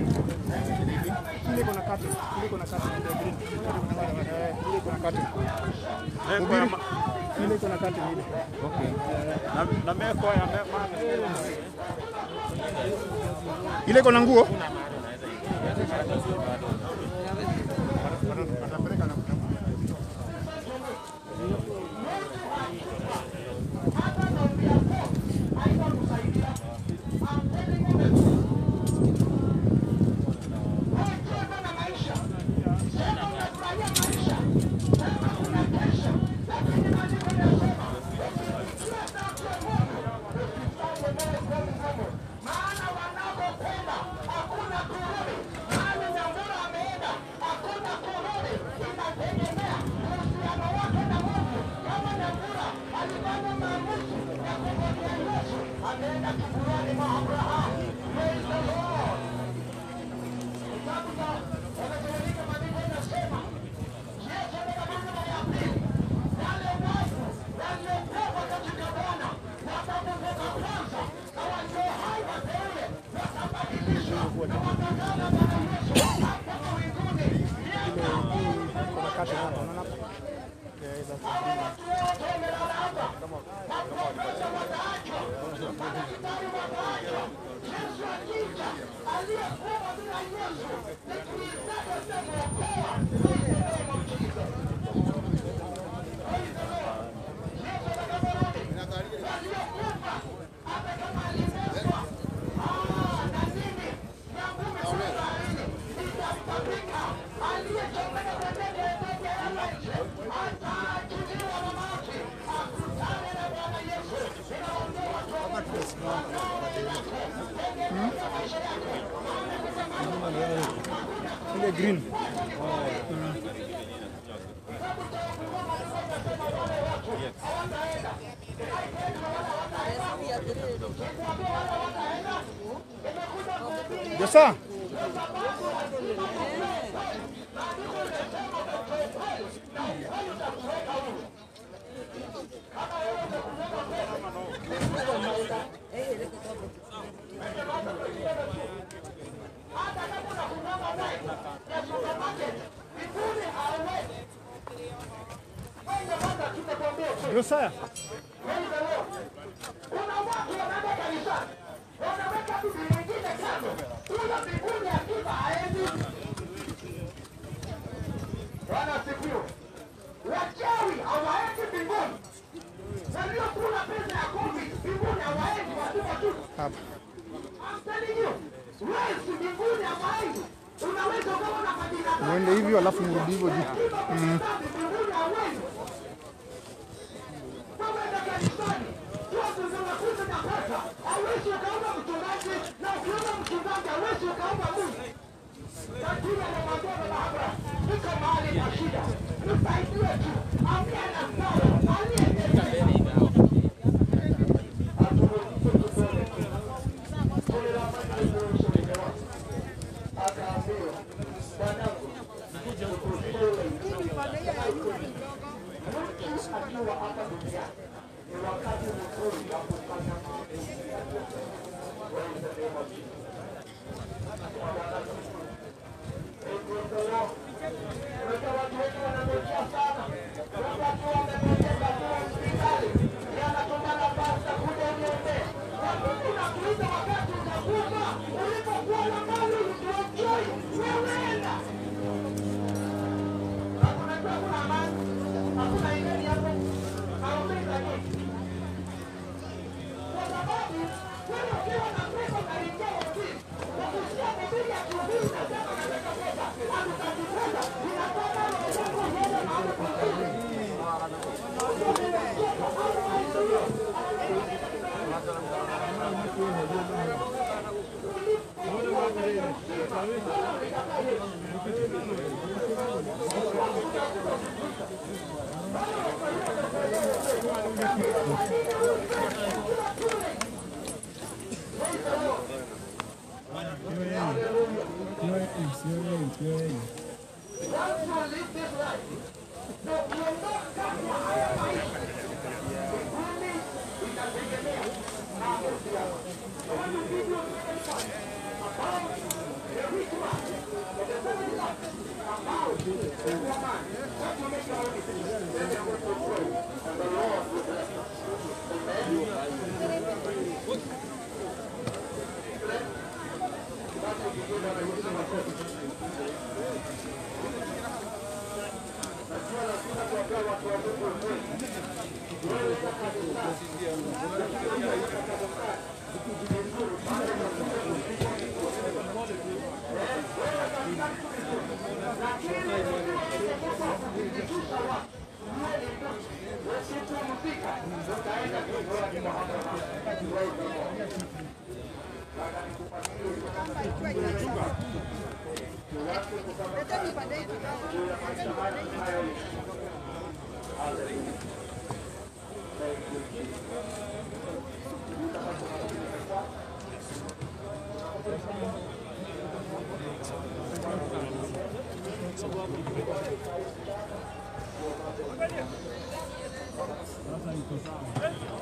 Ile iko na kate. Ile iko na kate ndio green. Eh, ile iko na kate. Ubiri. Ile iko na kate ile. Okay. Na na meko ya mema. Ile iko na nguo? chukua tu. Ile hii kuna kati hapa, unaona hapa? Okay, that's the green one. Ile green. Josa. Josiah. Bwana asifiwe. Wachawi hawaendi mbinguni. Waliokula pesa ya COVID mbinguni hawaendi, watupa tu. Hapa. I'm telling you, wezi mbinguni hawaendi. Unaweza ukawa na majina Uende hivyo alafu mrudi hivyo juu. Mm. mbinguni hawendi. Wewe kanisani, watu zinakuja na pesa. Hawezi ukaomba mchungaji na ukiomba mchungaji hawezi ukaomba Mungu. Lakini anamwambia baba Abraham, niko mahali na shida. Nisaidie tu. Ambia na sawa. Aliye akiwa hapa duniani ni wakati mzuri wa kufanya maamuzi. Praise the name of Jesus. Praise the Lord. Unajua watu wengi wanangojea sana. Watu wakiwa wamepoteza tu hospitali. Yeye anatuma nafasi ya kuja uniombee. Na Mungu nakuita wakati utakufa. Ulipokuwa na mali ulienjoy. Wewe enda. Na unajua kuna amani. Hakuna imani hapo. Hauwezi lakini. Kwa sababu wewe ukiwa na pesa unaingia ofisi. Ukisikia Biblia akihubiri unasema nataka pesa. Hatutaki pesa. Ninataka roho yako iende mahali pazuri. Once you live this life, na ukiondoka kwa haya maisha, mbinguni itategemea maamuzi yako. I want to give you a second point about the rich man, the seven lakhs, about the woman. What you make your own decision. Let them go to pray, and the Lord will bless you. Amen.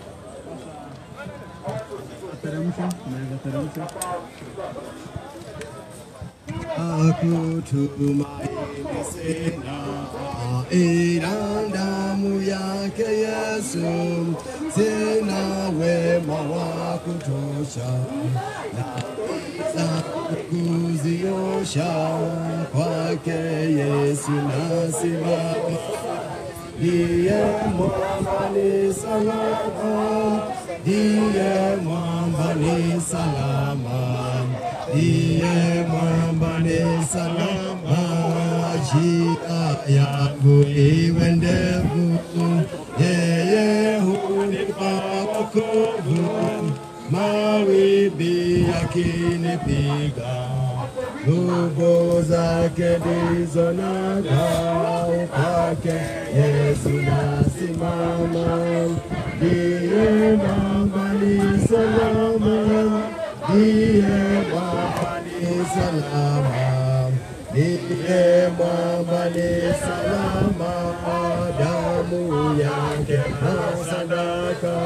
Teremsha, unaweza teremsha. kutumaini sina, ila damu yake Yesu, sina wema wa kutosha na kuziosha kwake Yesu nasimama, ndiye mwamba ni salama, ndiye mwamba ni salama, ndiye mwamba ni salama, njia yangu iwe ndefu, yeye hunipa wokovu mawimbi yakinipiga, nguvu zake ndizo nagao kwake Yesu nasimama, ndiye mwamba ni salama, ndiye mwamba ni salama, ndiye mwamba ni salama, damu yake na sadaka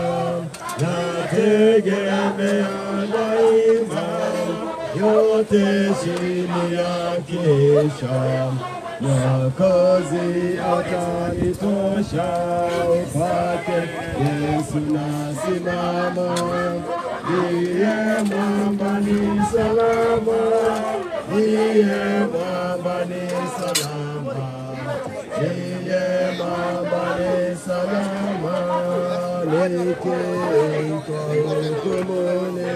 nategemea daima, yote chini ya kisha Mwokozi atanitosha, kwake Yesu nasimama, ndiye mwamba ni salama, ndiye mwamba ni salama, ndiye mwamba ni salama nikiitwa hukumuni,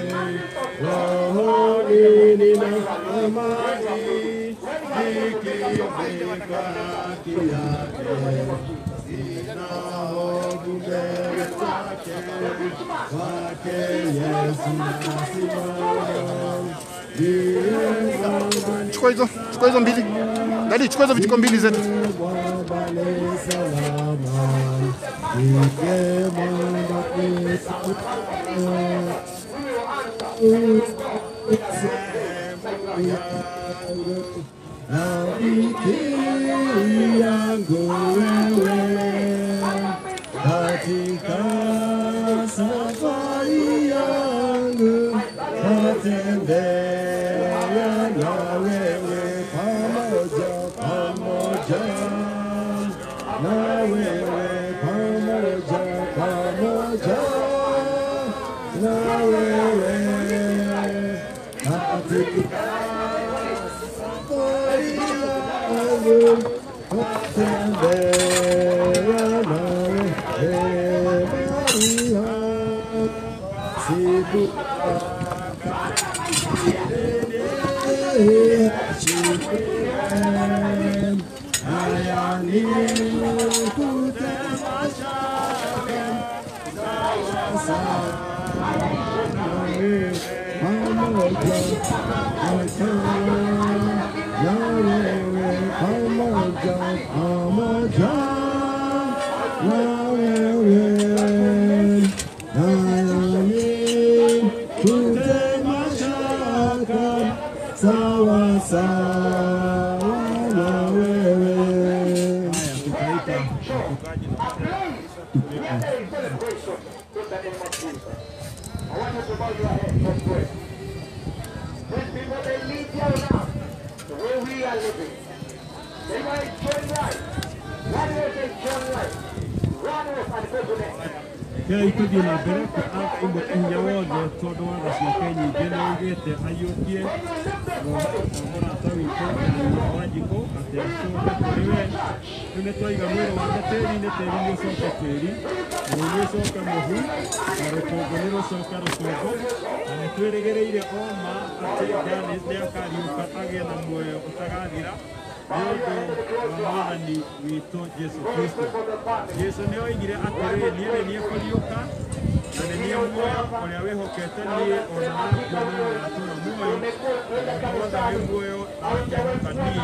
rohoni nina amani, nikivikwa haki yake, sina hofu mbele zake, kwake Yesu nasimama, ndiye mwamba Chukua hizo, chukua hizo mbili. Dadi, chukua hizo vijiko mbili zetu. mwamba ni salama, ndiye mwamba ni salama. Rafiki yangu wewe, katika safari yangu natembea na wewe pamoja pamoja na wewe pamoja pamoja na wewe katika safari yangu natembea na wewe Maria siku haya ni kutamasha pamoja pamoja na wewe nayani kutemashaka sawa sawa na wewe I want you to bow your head. Let's pray. These people, they live here now, the way we are living. They might join life. One way they join life. One way and go to next. Kĩrĩa itũthiĩ na mbere imwe hinya wothe tondũ watho ciake nyingĩ nĩ oigĩte aiyũkie mũrata witũ wanjikũ atĩ acoke kũrĩ we rĩu nĩ twaiga mwĩrĩ wake tĩri-inĩ tĩri nĩ ũcoke tĩri mũhu nĩ ũcoke mũhu na rũkũngũ nĩ rũcoke rũkũngũ na nĩ twĩrĩgĩrĩire o ma atĩ Janis nĩ akariũka agĩe na muoyo ũtagathira nĩ ũndũ wa mwathani witũ Jesu Kristo Jesu nĩ oigire atĩrĩ niĩ nĩ niĩ kũriũka na nĩ niĩ muoyo ũrĩa wĩhokete niĩ ona nakuo nĩ agatũra muoyo na wothe wĩ muoyo akĩhoka niĩ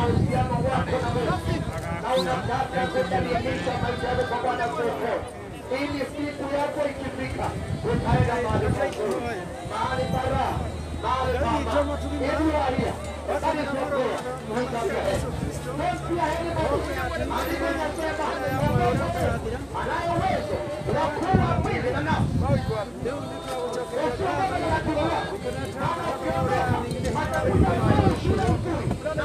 agakua ekũthiĩ na mbere Ili siku yako ikifika utaenda mahali pazuri, mahali bara, mahali pama. If you are here, that is your prayer. Lift up your head. Don't fear anybody. Andiko linasema anayo uwezo wa kuwa mwizi na nafsi. Usiwe na kiroho. Kama ukiombea, atakuja kufanya shule nzuri.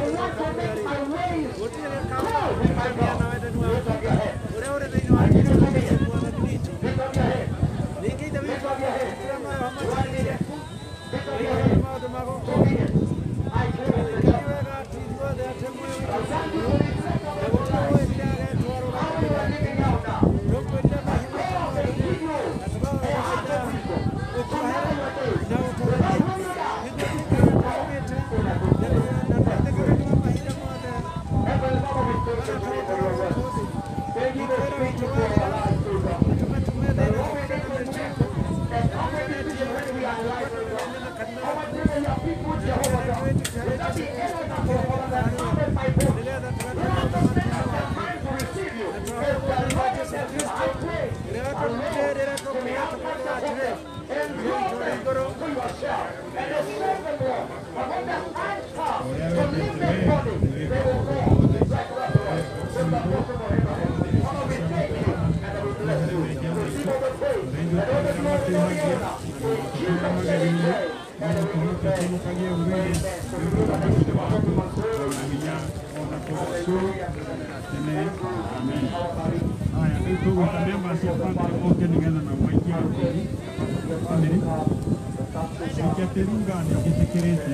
Haya, rĩu tũgwĩta members cia bamĩrĩ moke nĩgetha nao maikie ũtheri bamĩrĩ reke tĩruga nĩ njĩtĩkĩrĩte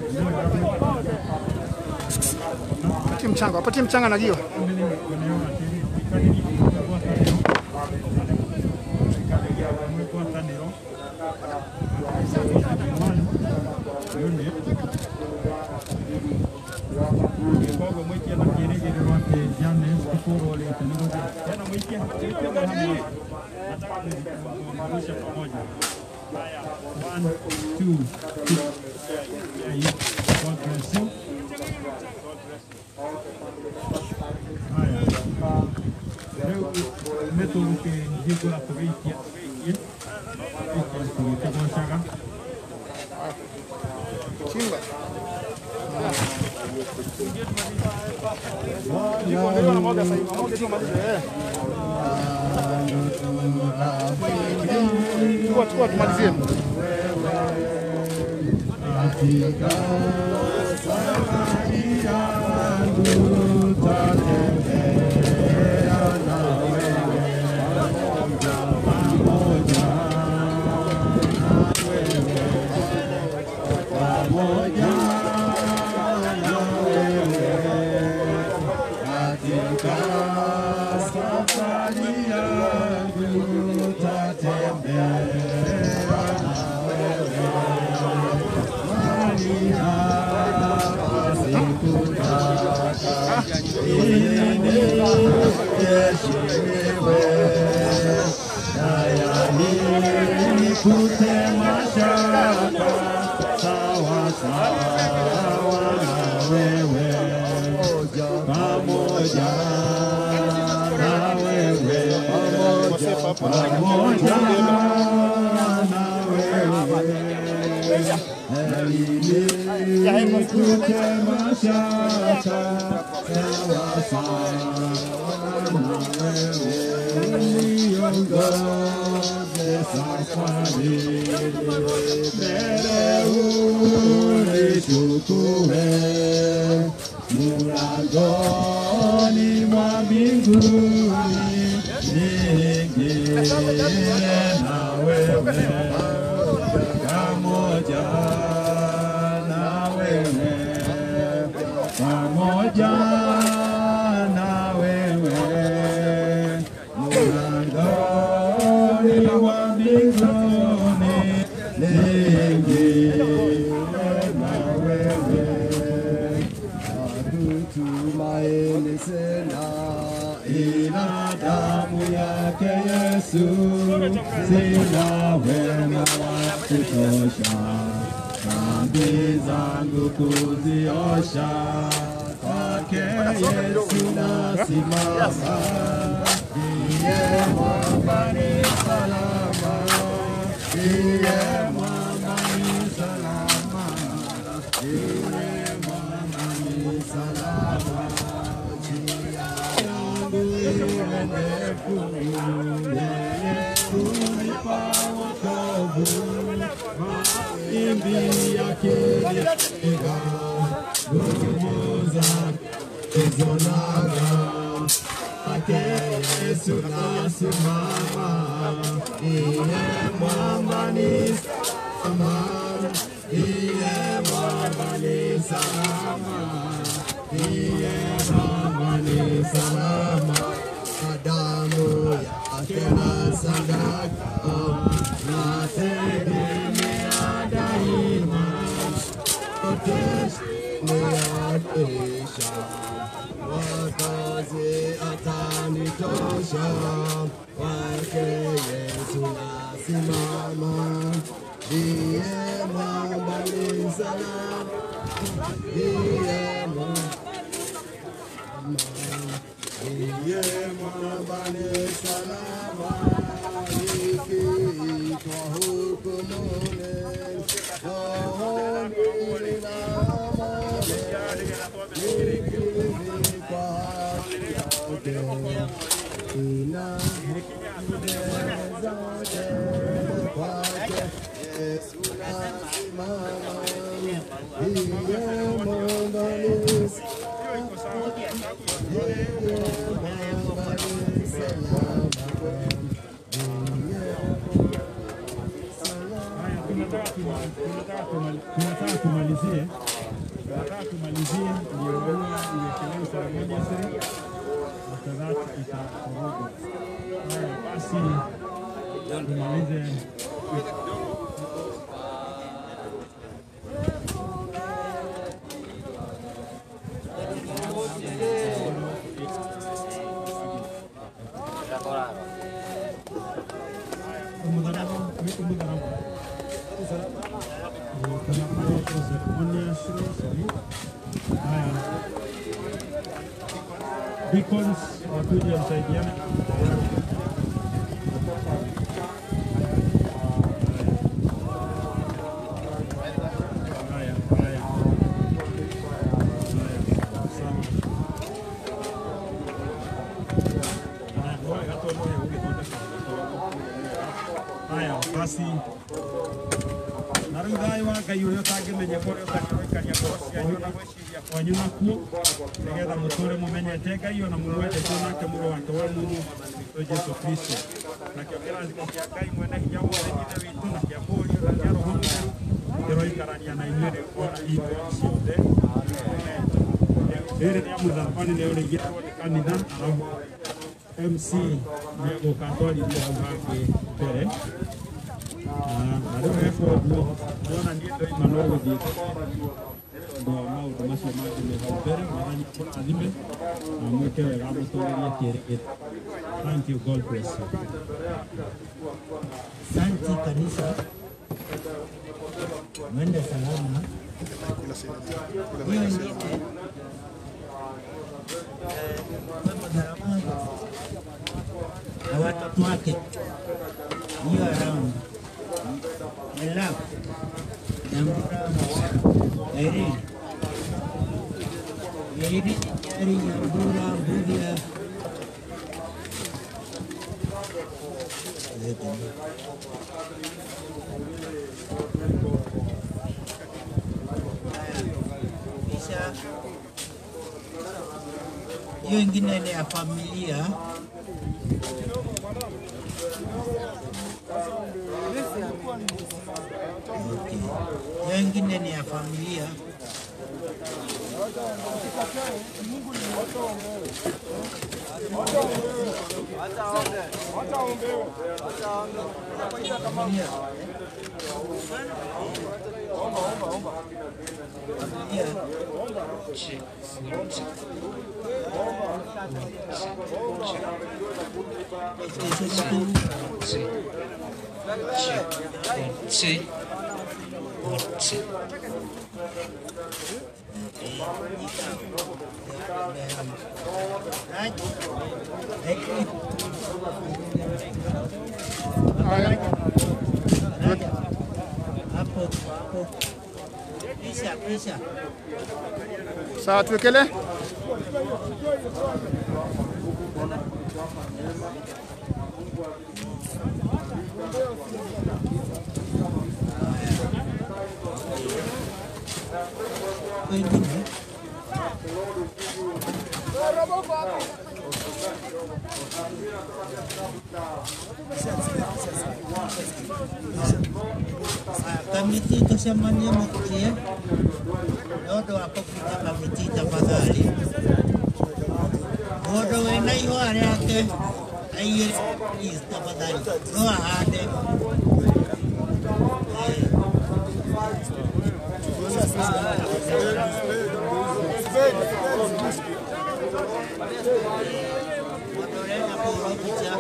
Patie mchanga, wapatie mchanga na gio. ngwatanĩro koguo mũikie na kĩrĩgĩrĩro atĩ Janes tũkũrorĩte nĩ gũthiĩ tena mũikie mũikie na hamwe nataka kuangusha pamoja haya one two three There you go. God bless you haya rĩu nĩ tũgũkĩhingũra tũgĩikia tũgĩikia tũgĩkĩgocaga Chimba. Jiko ndio wanamwaga sasa hivi. Wanamwaga tu malize. Eh. Chukua chukua tumalizie. Kutema shaka sawa sawa na wewe pamoja na wewe pamoja na wewe kutema shaka sawa sawa na wewe niongoze safari mbele unichukue mlangoni mwa mbinguni niingie na wewe pamoja na wewe pamoja na wewe mlangoni mwa mbinguni niingie na wewe Tumaini sina ila damu yake Yesu, sina wema wa kutosha dhambi zangu kuziosha. Kwake Yesu nasimama, ndiye mwamba ni salama, ndiye mwamba ni salama, ndiye mwamba ni salama. yangu iwe ndefu, yeye hunipa wokovu, mawimbi yakinipiga, nguvu simama, iye mwamba ni salama, iye mwamba ni salama, iye mwamba ni salama, kwa damu yake na sadaka, nategemea daima, yote chini ya dirisha wakazi atanitosha, kwake Yesu nasimama, ndiye mwamba ni salama, ndiye mwamba ndiye mwamba ni salama, nikiitwa hukumuni, rohoni nina amani, nikivikwa haki yake, nina mbele zote kwake Yesu nasimama, ndiye mwamba ni tunataka tumalizie, tunataka tumalizie ndio huwa iwekelewe seremoniasiri after that itakorogwa. Haya basi tumalize Haya. Deacons wakuje msaidiane. Haya, haya. Haya, sawa. Haya, ngoja gatoe moja ũgĩthondeka haya basi na rĩu thayũ wa ngai ũrĩa ũtangĩmenya kũrĩa ũtangĩroikania ngoro cianyu na gwĩciria kwanyu nakuo nĩgetha mũtũre mũmenyete ngai ona mũmwendete nake mũrũ wake wa mũmũ witũ jesu kristo nakĩo kĩrathimo kĩa ngai mwene hinya wothe ithe witũ na kĩa mũriũ na kĩa roho mũtheru kĩroikarania na inyuĩ rĩu ona hingo ciothe rĩrĩ rĩa mũthabani nĩo rĩigĩtwo nĩ kanitha arabu MC nĩegũka atwarithia hau hangĩ mbere na rĩu heko ũguo ndĩrona niĩ ndoima no gũthiĩ tondũ wa maũndũ macio mangĩ me hau mbere mwathani kũrathime na mwĩke wega mũtũrĩrie kĩrĩgĩrĩro thank you god bless you Santi kanisa, mwende salama. Hiyo ingine eh, mama Gharama na watoto wake hiyo around Elaf Nyambura Irene Irene Nyari Nyambura Mbudia kisha hiyo ingine ni ya familia Okay. Hiyo ingine ni ya familia familia hapo hapo, pisha pisha. Sawa, tuwekele. Wengine Kamiti tucemanie mũciĩ nĩ ũndũ wa kũbuta kamiti tafadhali. Mũndũ wĩna ihũa rĩake aigĩre please tafadhali no ahande. Mũndũ ũrenda kũhũrwo mbica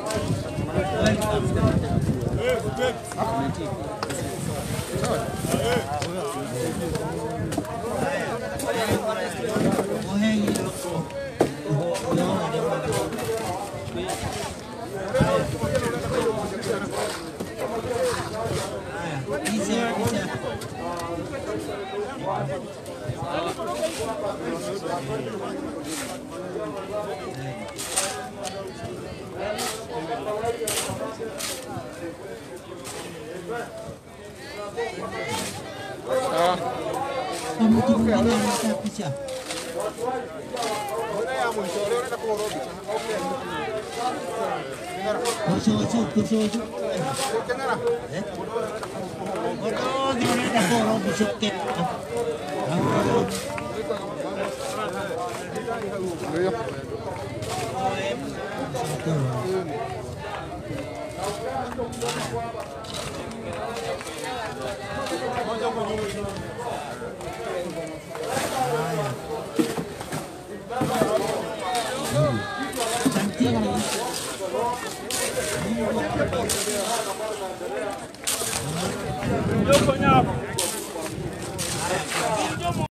Kwa mtu mwingine anataka picha. Kusoso, kusoso. Eh? Otro unaenda koro bisoke. Yo, coñac.